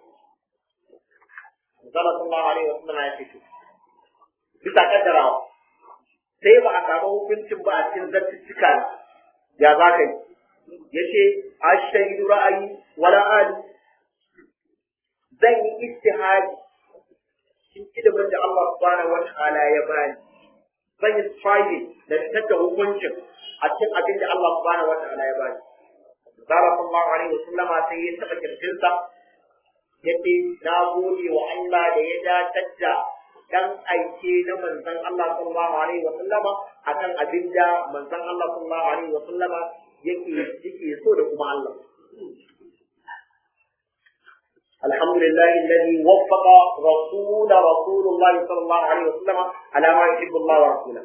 manzo Allah sallallahu alaihi wasallam ya ce bisa kaddarawa sai ba a samu hukuncin ba a cikin zartuttuka ya za ka yi ya ce a shaidu ra'ayi wala ali zan yi istihadi cikin ilimin da Allah subhanahu wa ta'ala ya bani zan yi striving da fitar da hukuncin a cikin abin da Allah subhanahu wa ta'ala ya bani Zara sallallahu alaihi wa sallama sai ya taɓa kirjinsa ya ce na gode wa Allah da ya datar da dan aike na manzon Allah sallallahu alaihi wa sallama akan abin da manzon Allah sallallahu alaihi wa sallama yake yake so da kuma Allah الحمد لله الذي وفق رسول رسول الله صلى الله عليه وسلم على ما يحب الله ورسوله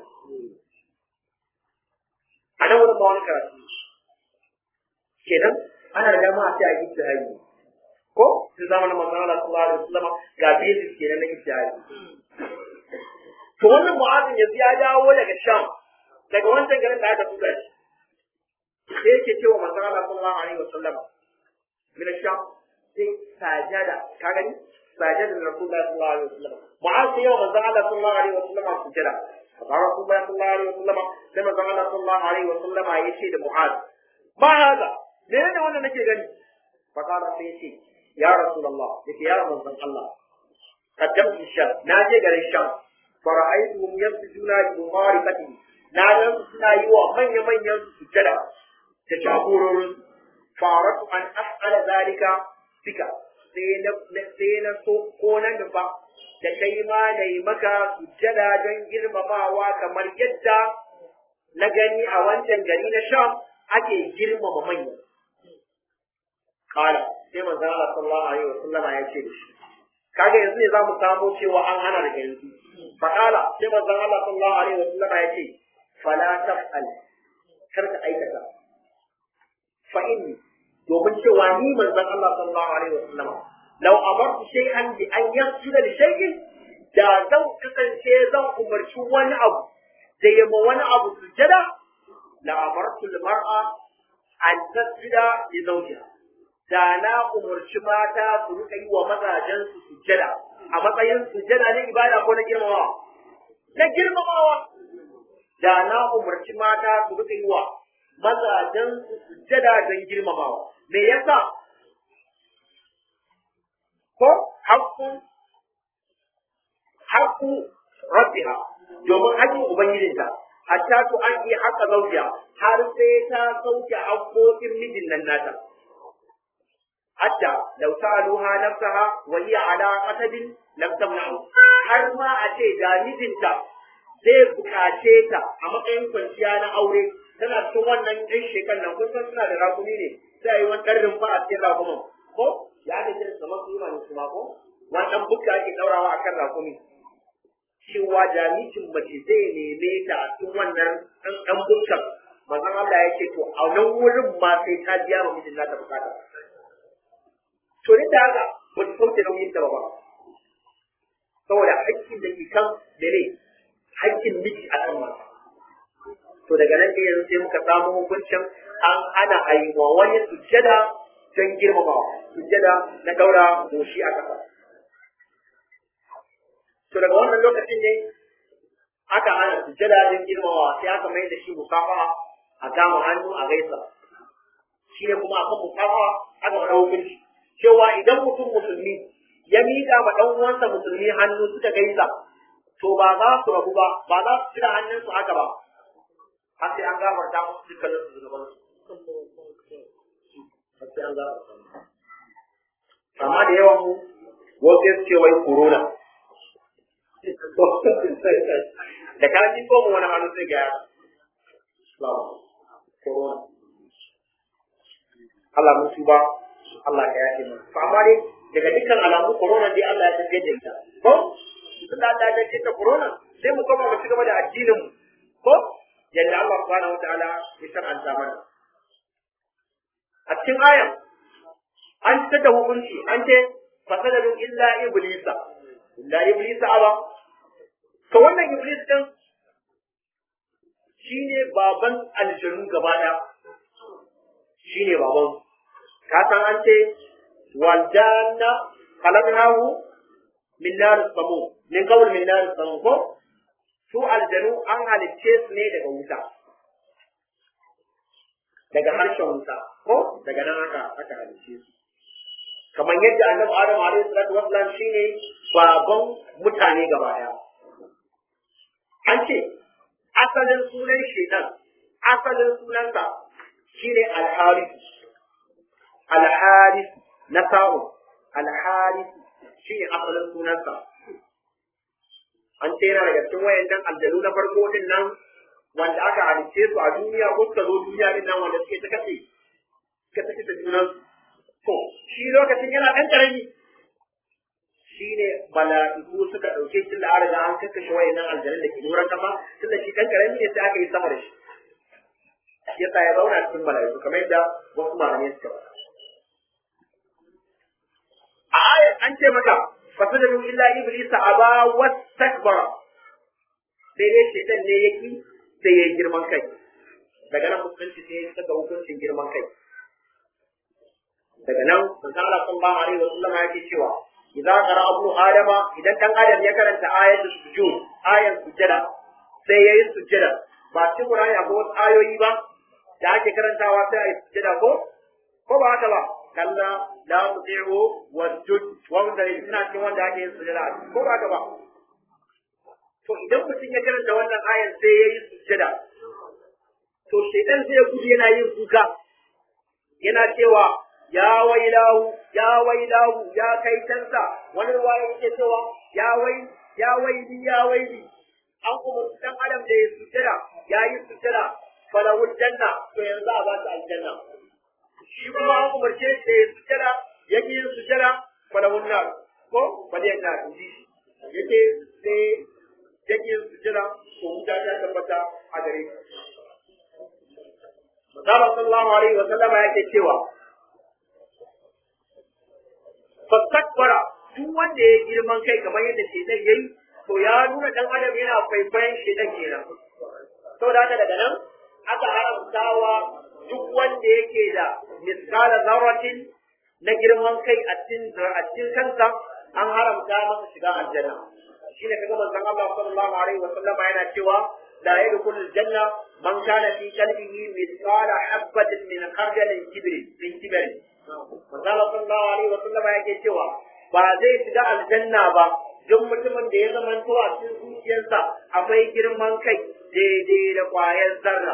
أنا ولا ما أنا كرات kenan ana da dama a ce a ijtihadi ko sun zamanin manzon Allah sallallahu alaihi wasallam ga basis kenan na ijtihadi to wannan mu'azin yanzu ya dawo daga sham daga wancan garin da aka tura shi sai yake cewa manzon Allah sallallahu alaihi wasallam min sham sai sajada ka gani sajada da rasulullahi sallallahu alaihi wasallam mu'az sai yawa manzon Allah sallallahu alaihi wasallam sujada fa rasulullahi sallallahu alaihi wasallam sai manzon Allah sallallahu alaihi wasallam ya ce da mu'az ma hada menene wannan nake gani fa kana sai ya ce ya rasulullah yake ya manzon Allah قدمت الشام ناجي غير الشام فرأيتهم يسجدون بمعرفتي نادم سنا يوا من يمن يسجد تجابور فأردت أن أفعل ذلك بك sai na so ko na nufa da kai ma na yi maka sujjada don girmamawa kamar yadda na gani a wancan gari na sham ake girmama manya. Kala, sai manzo Allah sallallahu alaihi wasallam ya ce da shi kaga yanzu ne zamu samu cewa an hana daga yanzu faqala sai manzo Allah sallallahu alaihi wasallam ya ce fala taf'al kar ka aikata fa inni domin cewa ni manzon Allah sallallahu alaihi wasallam law amartu shay'an bi an yasjuda li shay'in da zan kasance zan umarci wani abu da yamma wani abu sujada la amartu al-mar'a an tasjuda li zawjiha da na umarci mata su rika yi wa mazajen su sujada a matsayin sujada na ibada ko na girmamawa na girmamawa da na umarci mata su rika yi wa mazajen su sujada don girmamawa me yasa ko haƙƙun haƙƙu rabbiha domin haƙƙin ubangijinta hatta to an iya haƙa zaujiya har sai ta sauke haƙƙoƙin mijin nan nata hatta law sa'aluha nafsaha wa hiya ala qatabin lam tamna'u har ma a ce da mijinta zai bukace ta a matsayin kwanciya na aure tana cikin wannan ɗan shekar nan kun san suna da rakumi ne sai a yi wani ɗan rumfa a cikin rakumin ko ya da kiran kamar su yi mani su ma ko wani ɗan bukka ake ɗaurawa a kan rakumi cewa jami'in mace zai neme ta a cikin wannan ɗan ɗan bukkan manzon Allah ya ce to a nan wurin ma sai ta biya ma mijin nata bukata to da haka ba ta sauke nauyin ta ba saboda haƙƙin da ke kan mene haƙƙin miji a kan mata to daga nan da yanzu sai muka samu hukuncin an ana aiwa wani sujjada don girmamawa sujjada na daura goshi a ƙasa to daga wannan lokacin ne aka ana sujjada don girmamawa sai aka mai da shi musafaha a kama hannu a gaisa shi ne kuma akan musafaha aka wani hukunci cewa idan mutum musulmi ya miƙa ma ɗan uwansa musulmi hannu suka gaisa to ba za su rabu ba ba za su cire hannunsu haka ba har sai an gafarta musu dukkanin su zunuban su har sai an gafarta amma da yawan mu wasu ya ce wai corona da ka ji ko mu wani hannu sai ga corona Allah mun tuba Allah ka yafe mu to amma dai daga dukkan alamu corona dai Allah ya tafiye da ita ko tunda Allah ya tafiye da corona sai mu koma mu ci gaba da addinin mu ko yadda Allah subhanahu wataala ya shar'anta mana a cikin ayan an ci da hukunci an ce fasadadun illa iblisa illa iblisa aba to wannan iblis din shine baban aljanu gaba daya shine baban ka san an ce wal janna khalaqnahu min nar samu min qawl min nar samu ko su aljanu an halicce su ne daga wuta daga harshen wuta ko daga nan aka aka halicce su kamar yadda annabi adam alaihi salatu wassalam shine baban mutane gaba daya an ce asalin sunan shedan asalin sunansa shine al-harith al-harith na sa'u al-harith shine asalin sunansa an ce yana daga cikin wayannan aljanu na farko din nan wanda aka halicce su a duniya ko suka zo duniya din nan wanda suke ta kace suka ta kace junan to shi lokacin yana dan karami shine mala'iku suka dauke shi da an riga an kakkashe wayannan aljanun da ke nuran kasa tunda shi dan karami ne sai aka yi sama da shi yasa ya zauna cikin mala'iku kamar yadda wasu malamai suka faɗa a ayat an ce maka fasajadu illa iblisa aba wastakbara sai dai shaitan ne yaki sai ya yi girman kai daga nan musulunci sai ya saka hukuncin girman kai daga nan manzo Allah sallallahu alaihi wasallam yake cewa idza qara abu adama idan dan adam ya karanta ayatul sujud ayat sujada sai yayi sujada ba cikin Qur'ani akwai wasu ayoyi ba da ake karantawa sai ayi sujada ko ko ba haka ba kalla la tuti'u wasjud wanda ina cikin wanda ake yin sujada ko ba haka ba to idan mutum ya karanta wannan ayan sai yayi sujada to shaitan sai ya gudu yana yin kuka yana cewa ya wailahu ya wailahu ya kai tansa wani ruwaya yake cewa ya wai ya waili ya waili an kuma dan adam da ya sujada ya yi sujada falawul janna to yanzu a ba ta aljanna shi kuma an umarce shi da ya sujada yake yin sujada falahun nar ko faliyan nar inji yake sai yake yin sujada ko wuta ta tabbata a gare shi Masala sallallahu alaihi wa sallama yake cewa fastakbara duk wanda ya girman kai kamar yadda shedan yayi to ya nuna dan adam yana kwaikwayon shedan kenan saboda haka daga nan aka haramtawa duk wanda yake da miskala zarratin na girman kai a cikin a cikin kansa an haramta masa shiga aljanna shine kaga manzon Allah sallallahu alaihi wa sallama yana cewa la yadkhulul janna man kana fi qalbihi mithqala habatin min khardalin kibri min kibri manzon Allah sallallahu alaihi wa sallama yake cewa ba zai shiga aljanna ba duk mutumin da ya zamanto a cikin zuciyarsa akwai girman kai daidai da ƙwayar zarra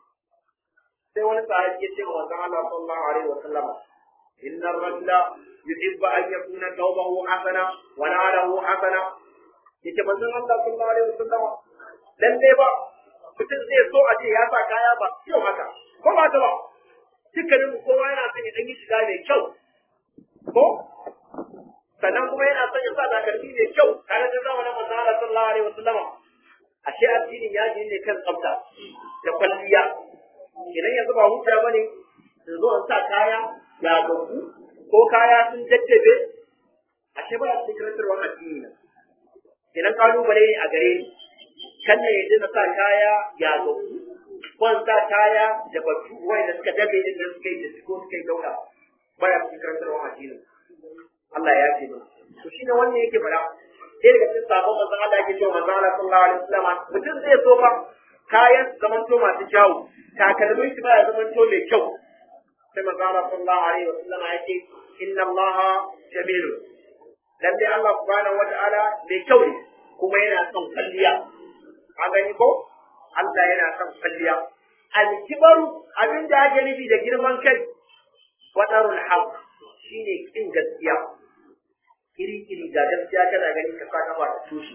sai wani sahabi ya ce wa manzon Allah sallallahu alaihi wa sallama inna ar-rajula yuhibbu an yakuna thawbahu hasana wa na'alahu hasana yace manzon Allah sallallahu alaihi wa sallama lalle ba mutum zai so a ce ya sa kaya ba kyau haka ko ba ta ba dukkanin kowa yana son ya dan yi shiga mai kyau ko sannan kuma yana son ya sa takalmi mai kyau tare da zamanin manzon Allah sallallahu alaihi wa sallama ashe addinin ya ne kan tsafta da kwalliya idan yanzu ba hujja ba ne in zo in sa kaya ya gabu ko kaya sun jajjabe ashe ba su karantarwa addini na idan kalubale ne a gare ni kan ne yadda na sa kaya ya gabu ko in sa kaya da batu wanda suka dabe din nan suka yi da ko suka yi dauka ba ya su karantarwa addini Allah ya ce to shine wannan yake fara sai daga cikin sabon manzon Allah yake cewa manzon Allah sallallahu alaihi wasallam mutum zai so fa kayan zamanto masu kyawu takalmin shi ba ya zamanto mai kyau sai manzon Allah sallallahu alaihi wasallam yake inna Allah jamilun lalle Allah subhanahu wataala mai kyau ne kuma yana son kalliya a gani ko Allah yana son kalliya alkibaru abin da ake nufi da girman kai wadarul haq shine kin gaskiya iri-iri ga gaskiya kana gani ka saka ba ta tushe.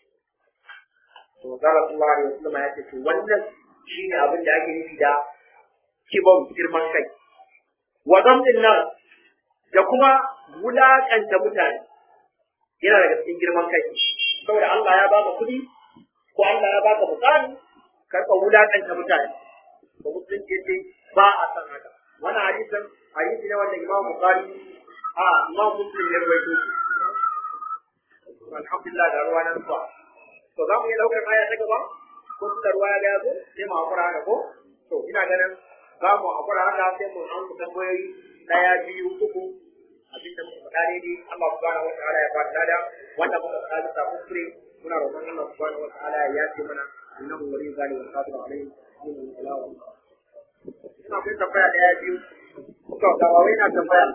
To Zara sallallahu alaihi wasallam ya ce to wannan shine abin da ake nufi da kibon girman kai. Wa zamdin nan da kuma wulakanta mutane yana daga cikin girman kai. Saboda Allah ya baka kuɗi ko Allah ya baka mukami karka wulakanta mutane. Ba musulunci ce ba a san haka. Wannan hadisin hadisi ne wanda Imam Bukhari a Imam Muslim ya rawaito shi. alhamdulillah da ruwa nan zuwa to za mu iya daukar aya ta gaba ko da ruwa ya zo sai mu hakura haka ko to ina ganin za mu hakura haka sai mu an ku tambayoyi daya biyu uku abin da muka faɗa daidai Allah subhanahu wataala ya bada lada wanda muka faɗa bisa kuskure muna roƙon Allah subhanahu wataala ya yace mana innahu waliyyu zalika wal qadiru alayhi ina kai tambaya daya biyu to da wai na tambaya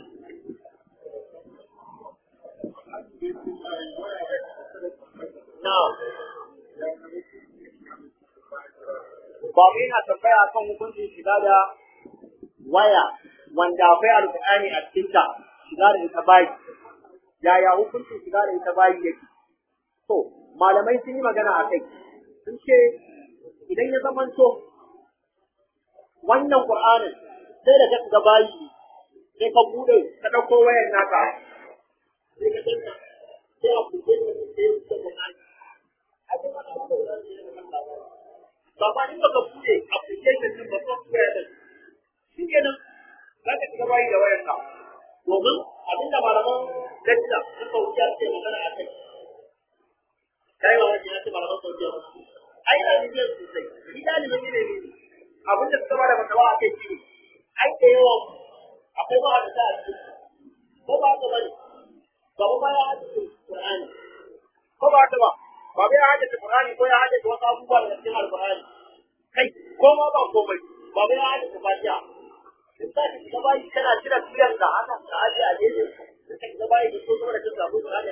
Babu yana tambaya kan hukuncin shiga da waya wanda akwai alƙur'ani a cikinta shiga da ita bayi. Yaya hukuncin shiga da ita bayi yake? To, malamai sun yi magana a kai. Sun ce idan ya zamanto wannan Qur'anin sai da ka shiga bayi sai ka bude ka ɗauko wayan naka sai ka danna sai a buɗe da sai ka Qur'ani. Abin da aka ba ba in baka bude application din ba software din shi kenan za ka shiga bayi da wayar ka domin abin da malaman lecture na saudiya suke magana a kai kai wa wani ya ce malaman saudiya ai na ni biyar sosai ni dalibin ne ne abin da suka bada matawa a kai shi ne ai da yawan akwai ba da ta ko ba ta bane ba ba ya hadisi Qur'ani ko ba ta ba ba bai haddace Qur'ani ko ya haddace wasu abubuwa daga cikin Al-Qur'ani kai ko ma ba komai ba bai haddace Fatiha in ka ci gaba yi kana jira tuyan ka haka ka aje a jeje ka ci gaba yi da so da kin zabu Qur'ani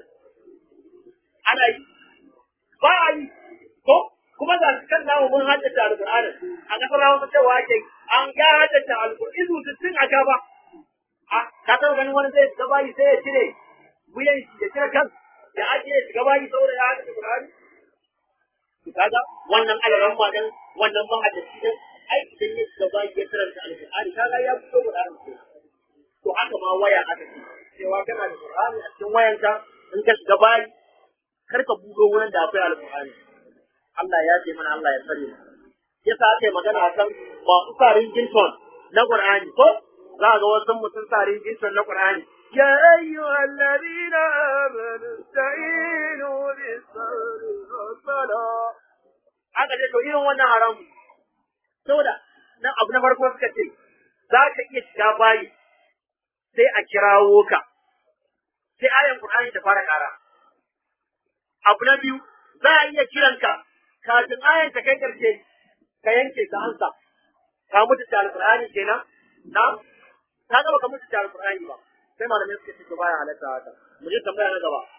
ana yi ba a yi ko kuma ga su kan namu mun haddace Al-Qur'ani a kasar Hausa cewa ake an ya haddace Al-Qur'ani izu sittin a gaba a ka taɓa ganin wani zai gaba yi sai ya cire wuyan ya cire kan ya ajiye shi gaba yi saboda ya haɗa Qur'ani to kaga wannan alaran ma dan wannan ma hadisi dan ai idan ya gaba ya karanta Al-Qur'ani kaga ya fito Qur'ani ko to to haka ma waya aka ce cewa kana da Qur'ani a cikin wayanka in ka shiga bayi kar ka buɗe wurin da akwai alƙur'ani Allah ya ce mana Allah ya tsare mu yasa aka yi magana akan masu sa ringington na Qur'ani ko za ga wasu mutum sa ringington na Qur'ani يا أيها الذين آمنوا استعينوا بالصبر والصلاة aka ce to irin wannan haramu saboda nan abu na farko suka ce za ka iya shiga bayi sai a kirawo ka sai ayan Qur'ani ta fara ƙara abu na biyu za a iya kiranka kafin ayan ta kai ƙarshe ka yanke ka ansa ka mutu da alƙur'ani kenan na ka gaba ka mutu da alƙur'ani ba sai malamai suka ce to baya halatta haka mu je tambaya na gaba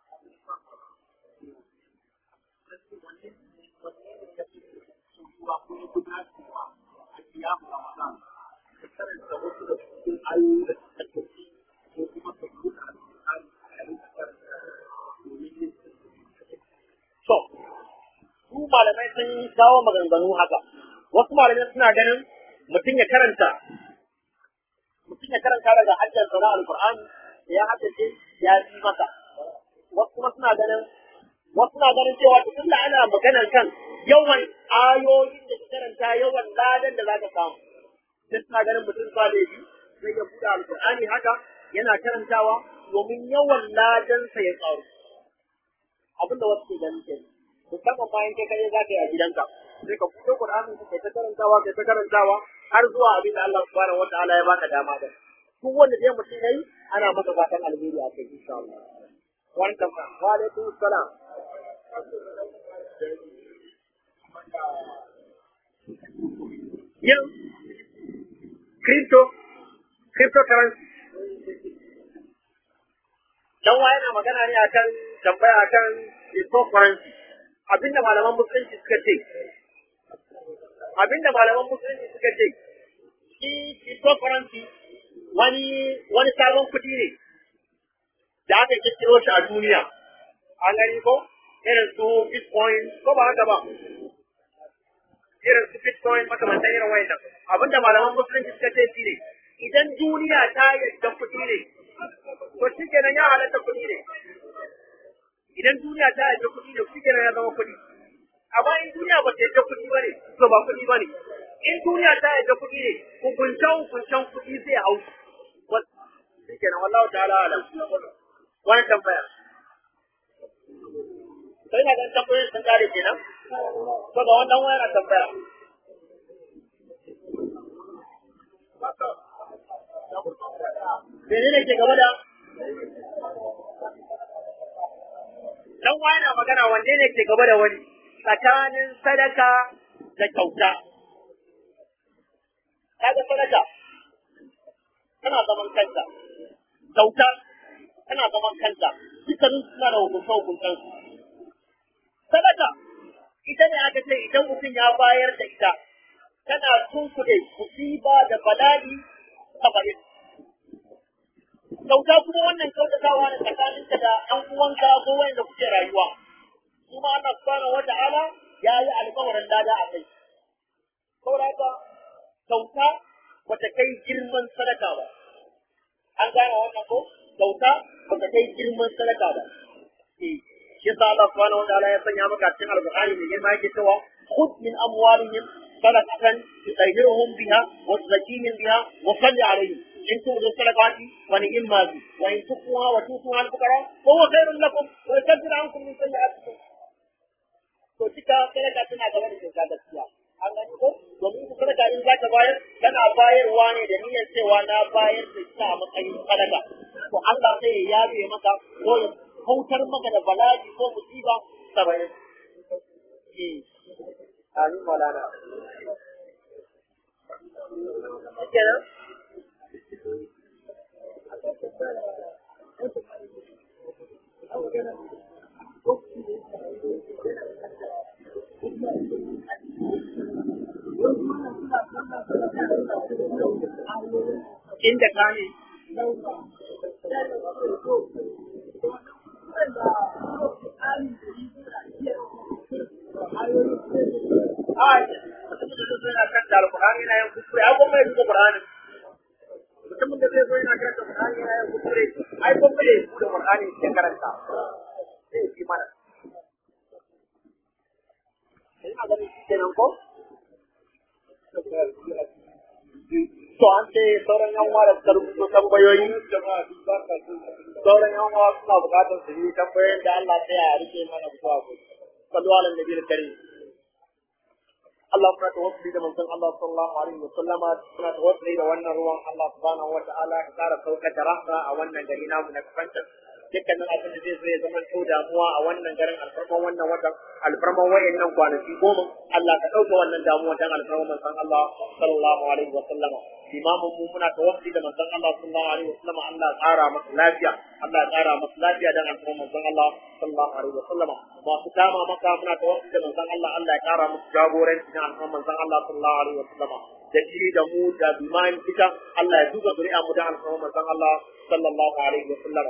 To, su malamai sun kawo maganganu haka, wasu malamai suna ganin mutum ya karanta, mutum ya karanta daga hajjar sana al-Qur'ani da ya haddace ya yi masa. Wasu kuma suna ganin, wasu suna ganin cewa tun da ana maganar kan yawan ayoyin da ka karanta yawan ladan da za ka samu. Sai suna ganin mutum ba laifi zai ya buɗe al-Qur'ani haka yana karantawa domin yawan ladansa ya ƙaru. abin da wasu ke ganin ke musamman bayan kai kai za ka yi a gidanka sai ka fito Qur'ani kai ta karantawa kai ta karantawa har zuwa abin da Allah subhanahu wataala ya baka dama da duk wanda dai mutum yayi ana masa fatan alheri a kai insha Allah wannan ma wa alaikum salam yin crypto cryptocurrency dan wa yana magana ne akan tambaya akan cryptocurrency abinda malaman musulunci suka ce abinda malaman musulunci suka ce shi cryptocurrency wani wani sabon kuɗi ne da aka kirkiro shi a duniya an gani ko irin su bitcoin ko ba haka ba irin su bitcoin makamantan irin wayannan abinda malaman musulunci suka ce shi ne idan duniya ta yadda kuɗi ne to shi kenan ya halatta kuɗi ne idan duniya ta yadda kuɗi ne shi kenan ya zama kuɗi amma in duniya ba ta yadda kuɗi ba ne to ba kuɗi ba ne in duniya ta yadda kuɗi ne hukuncen hukuncen kuɗi zai hau shi kenan wallahu ta'ala alam wani tambaya sai na ganin tambayoyin sun kare kenan to ga wannan wani na tambaya menene ke gaba da dan wani na magana wanne ne ke gaba da wani tsakanin sadaka da kyauta kaga sadaka tana zaman kanta kyauta tana zaman kanta dukkanin suna da hukunta hukuntan su sadaka ita ne aka ce idan mutum ya bayar da ita tana tunkuɗe musiba da bala'i saba'in kyauta kuma wannan kyautatawa ne tsakaninka da ɗan uwanka ko wanda kuke rayuwa kuma Allah subhanahu wa ta'ala ya yi alƙawarin lada a kai saboda haka kyauta bata kai girman sadaka ba an gane wannan ko kyauta bata kai girman sadaka ba eh shi yasa Allah subhanahu wa ta'ala ya sanya maka cikin alƙur'ani mai girma yake cewa khudh min amwalihim sadaqatan tutahhiruhum biha wa tuzakkihim biha wa salli alaihim إن تؤذوا الصدقات ونعما بي وإن تخفوها وتؤتوها الفقراء فهو خير لكم ويكفر عنكم من سيئاتكم to cika sadaka tana gaba da kyauta gaskiya an gani ko domin ita sadaka in za ka bayar kana bayarwa ne da niyyar cewa na bayar da ita a matsayin sadaka to Allah sai ya yabe maka ko ya kautar maka da bala'i ko musiba saba'in amin malana kenan inda ka ne Ai, mutumin da suna kan da alƙur'ani yana yin kuskure, ai kuma ya duba Qur'anin. Mutumin da zai zo yana karanta Qur'ani yana yin kuskure ai kuskure ku da Qur'ani ke karanta sai shi mana sai a ganin shi kenan ko to an ce sauran yan uwa da suka rubuto tambayoyi sauran yan uwa suna bukatar su yi tambayoyin da Allah ta ya rike mana zuwa ku sallu ala nabi karim Allah muna tawassuli da manzon Allah sallallahu alaihi wa sallama muna tawassuli da wannan ruwan Allah subhanahu wa ta'ala ya kara saukar da rahma a wannan gari namu na kafanta dukkanin abin da zai zo ya zama to damuwa a wannan garin alfarman wannan watan alfarman wayannan kwanaki goma Allah ka dauke wannan damuwa dan alfarman manzon Allah sallallahu alaihi wa sallama imamun mu muna tawassuli da manzon Allah sallallahu alaihi wa sallama Allah ya kara masa lafiya Allah ya kara masa lafiya dan alfarman manzon Allah sallallahu alaihi wa sallama masu dama maka muna tawassuli da manzon Allah Allah ya kara musu jagoranci dan alfarman manzon Allah sallallahu alaihi wa sallama da shi da mu da biman fita Allah ya duba zuri'a mu dan alfarman manzon Allah sallallahu alaihi wa sallama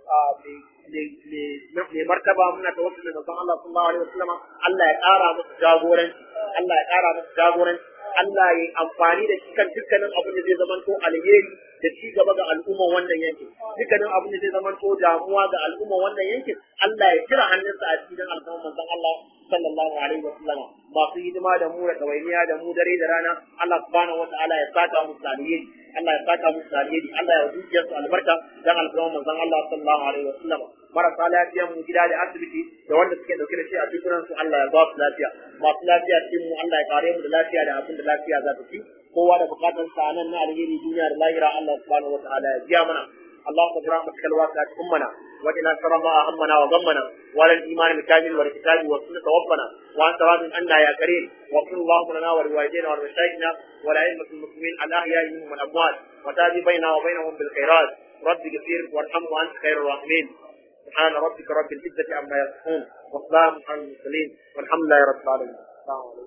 mai martaba muna da wasu da Allah sallallahu alaihi wasallam Allah ya ƙara musu jagoranci Allah ya ƙara musu jagoranci Allah ya amfani da shi kan dukkanin abin da zai zamanto alheri da ci gaba ga al'umman wannan yankin dukkanin abin da zai zamanto damuwa ga al'umman wannan yankin Allah ya kira hannunsa a cikin al'umman manzon Allah sallallahu alaihi wasallam masu hidima da mu da ɗawainiya da mu dare da rana Allah subhanahu wataala ya saka musu alheri Allah ya saka musu alheri Allah ya zuciya su albarka dan alƙawarin manzon Allah sallallahu alaihi wasallam marasa lafiya mu gida da asibiti da wanda suke dauke da shi a cikin su Allah ya ba su lafiya masu lafiya cikin mu Allah ya kare mu da lafiya da abin da lafiya za ta ci kowa da bukatun sa nan na alheri duniya da lahira Allah subhanahu wataala ya biya mana اللهم برحمتك الواسعة أمنا وإلى شر ما أهمنا وغمنا وعلى الإيمان بالكامل والكتاب والسنة توفنا وأنت راض عنا يا كريم واغفر اللهم لنا ولوالدينا ولمشايخنا ولأئمة المسلمين الأحياء منهم والأموات وتاب بيننا وبينهم بالخيرات رب اغفر وارحمه وأنت خير الراحمين سبحان ربك رب العزة عما يصفون وسلام على المرسلين والحمد لله رب العالمين السلام عليكم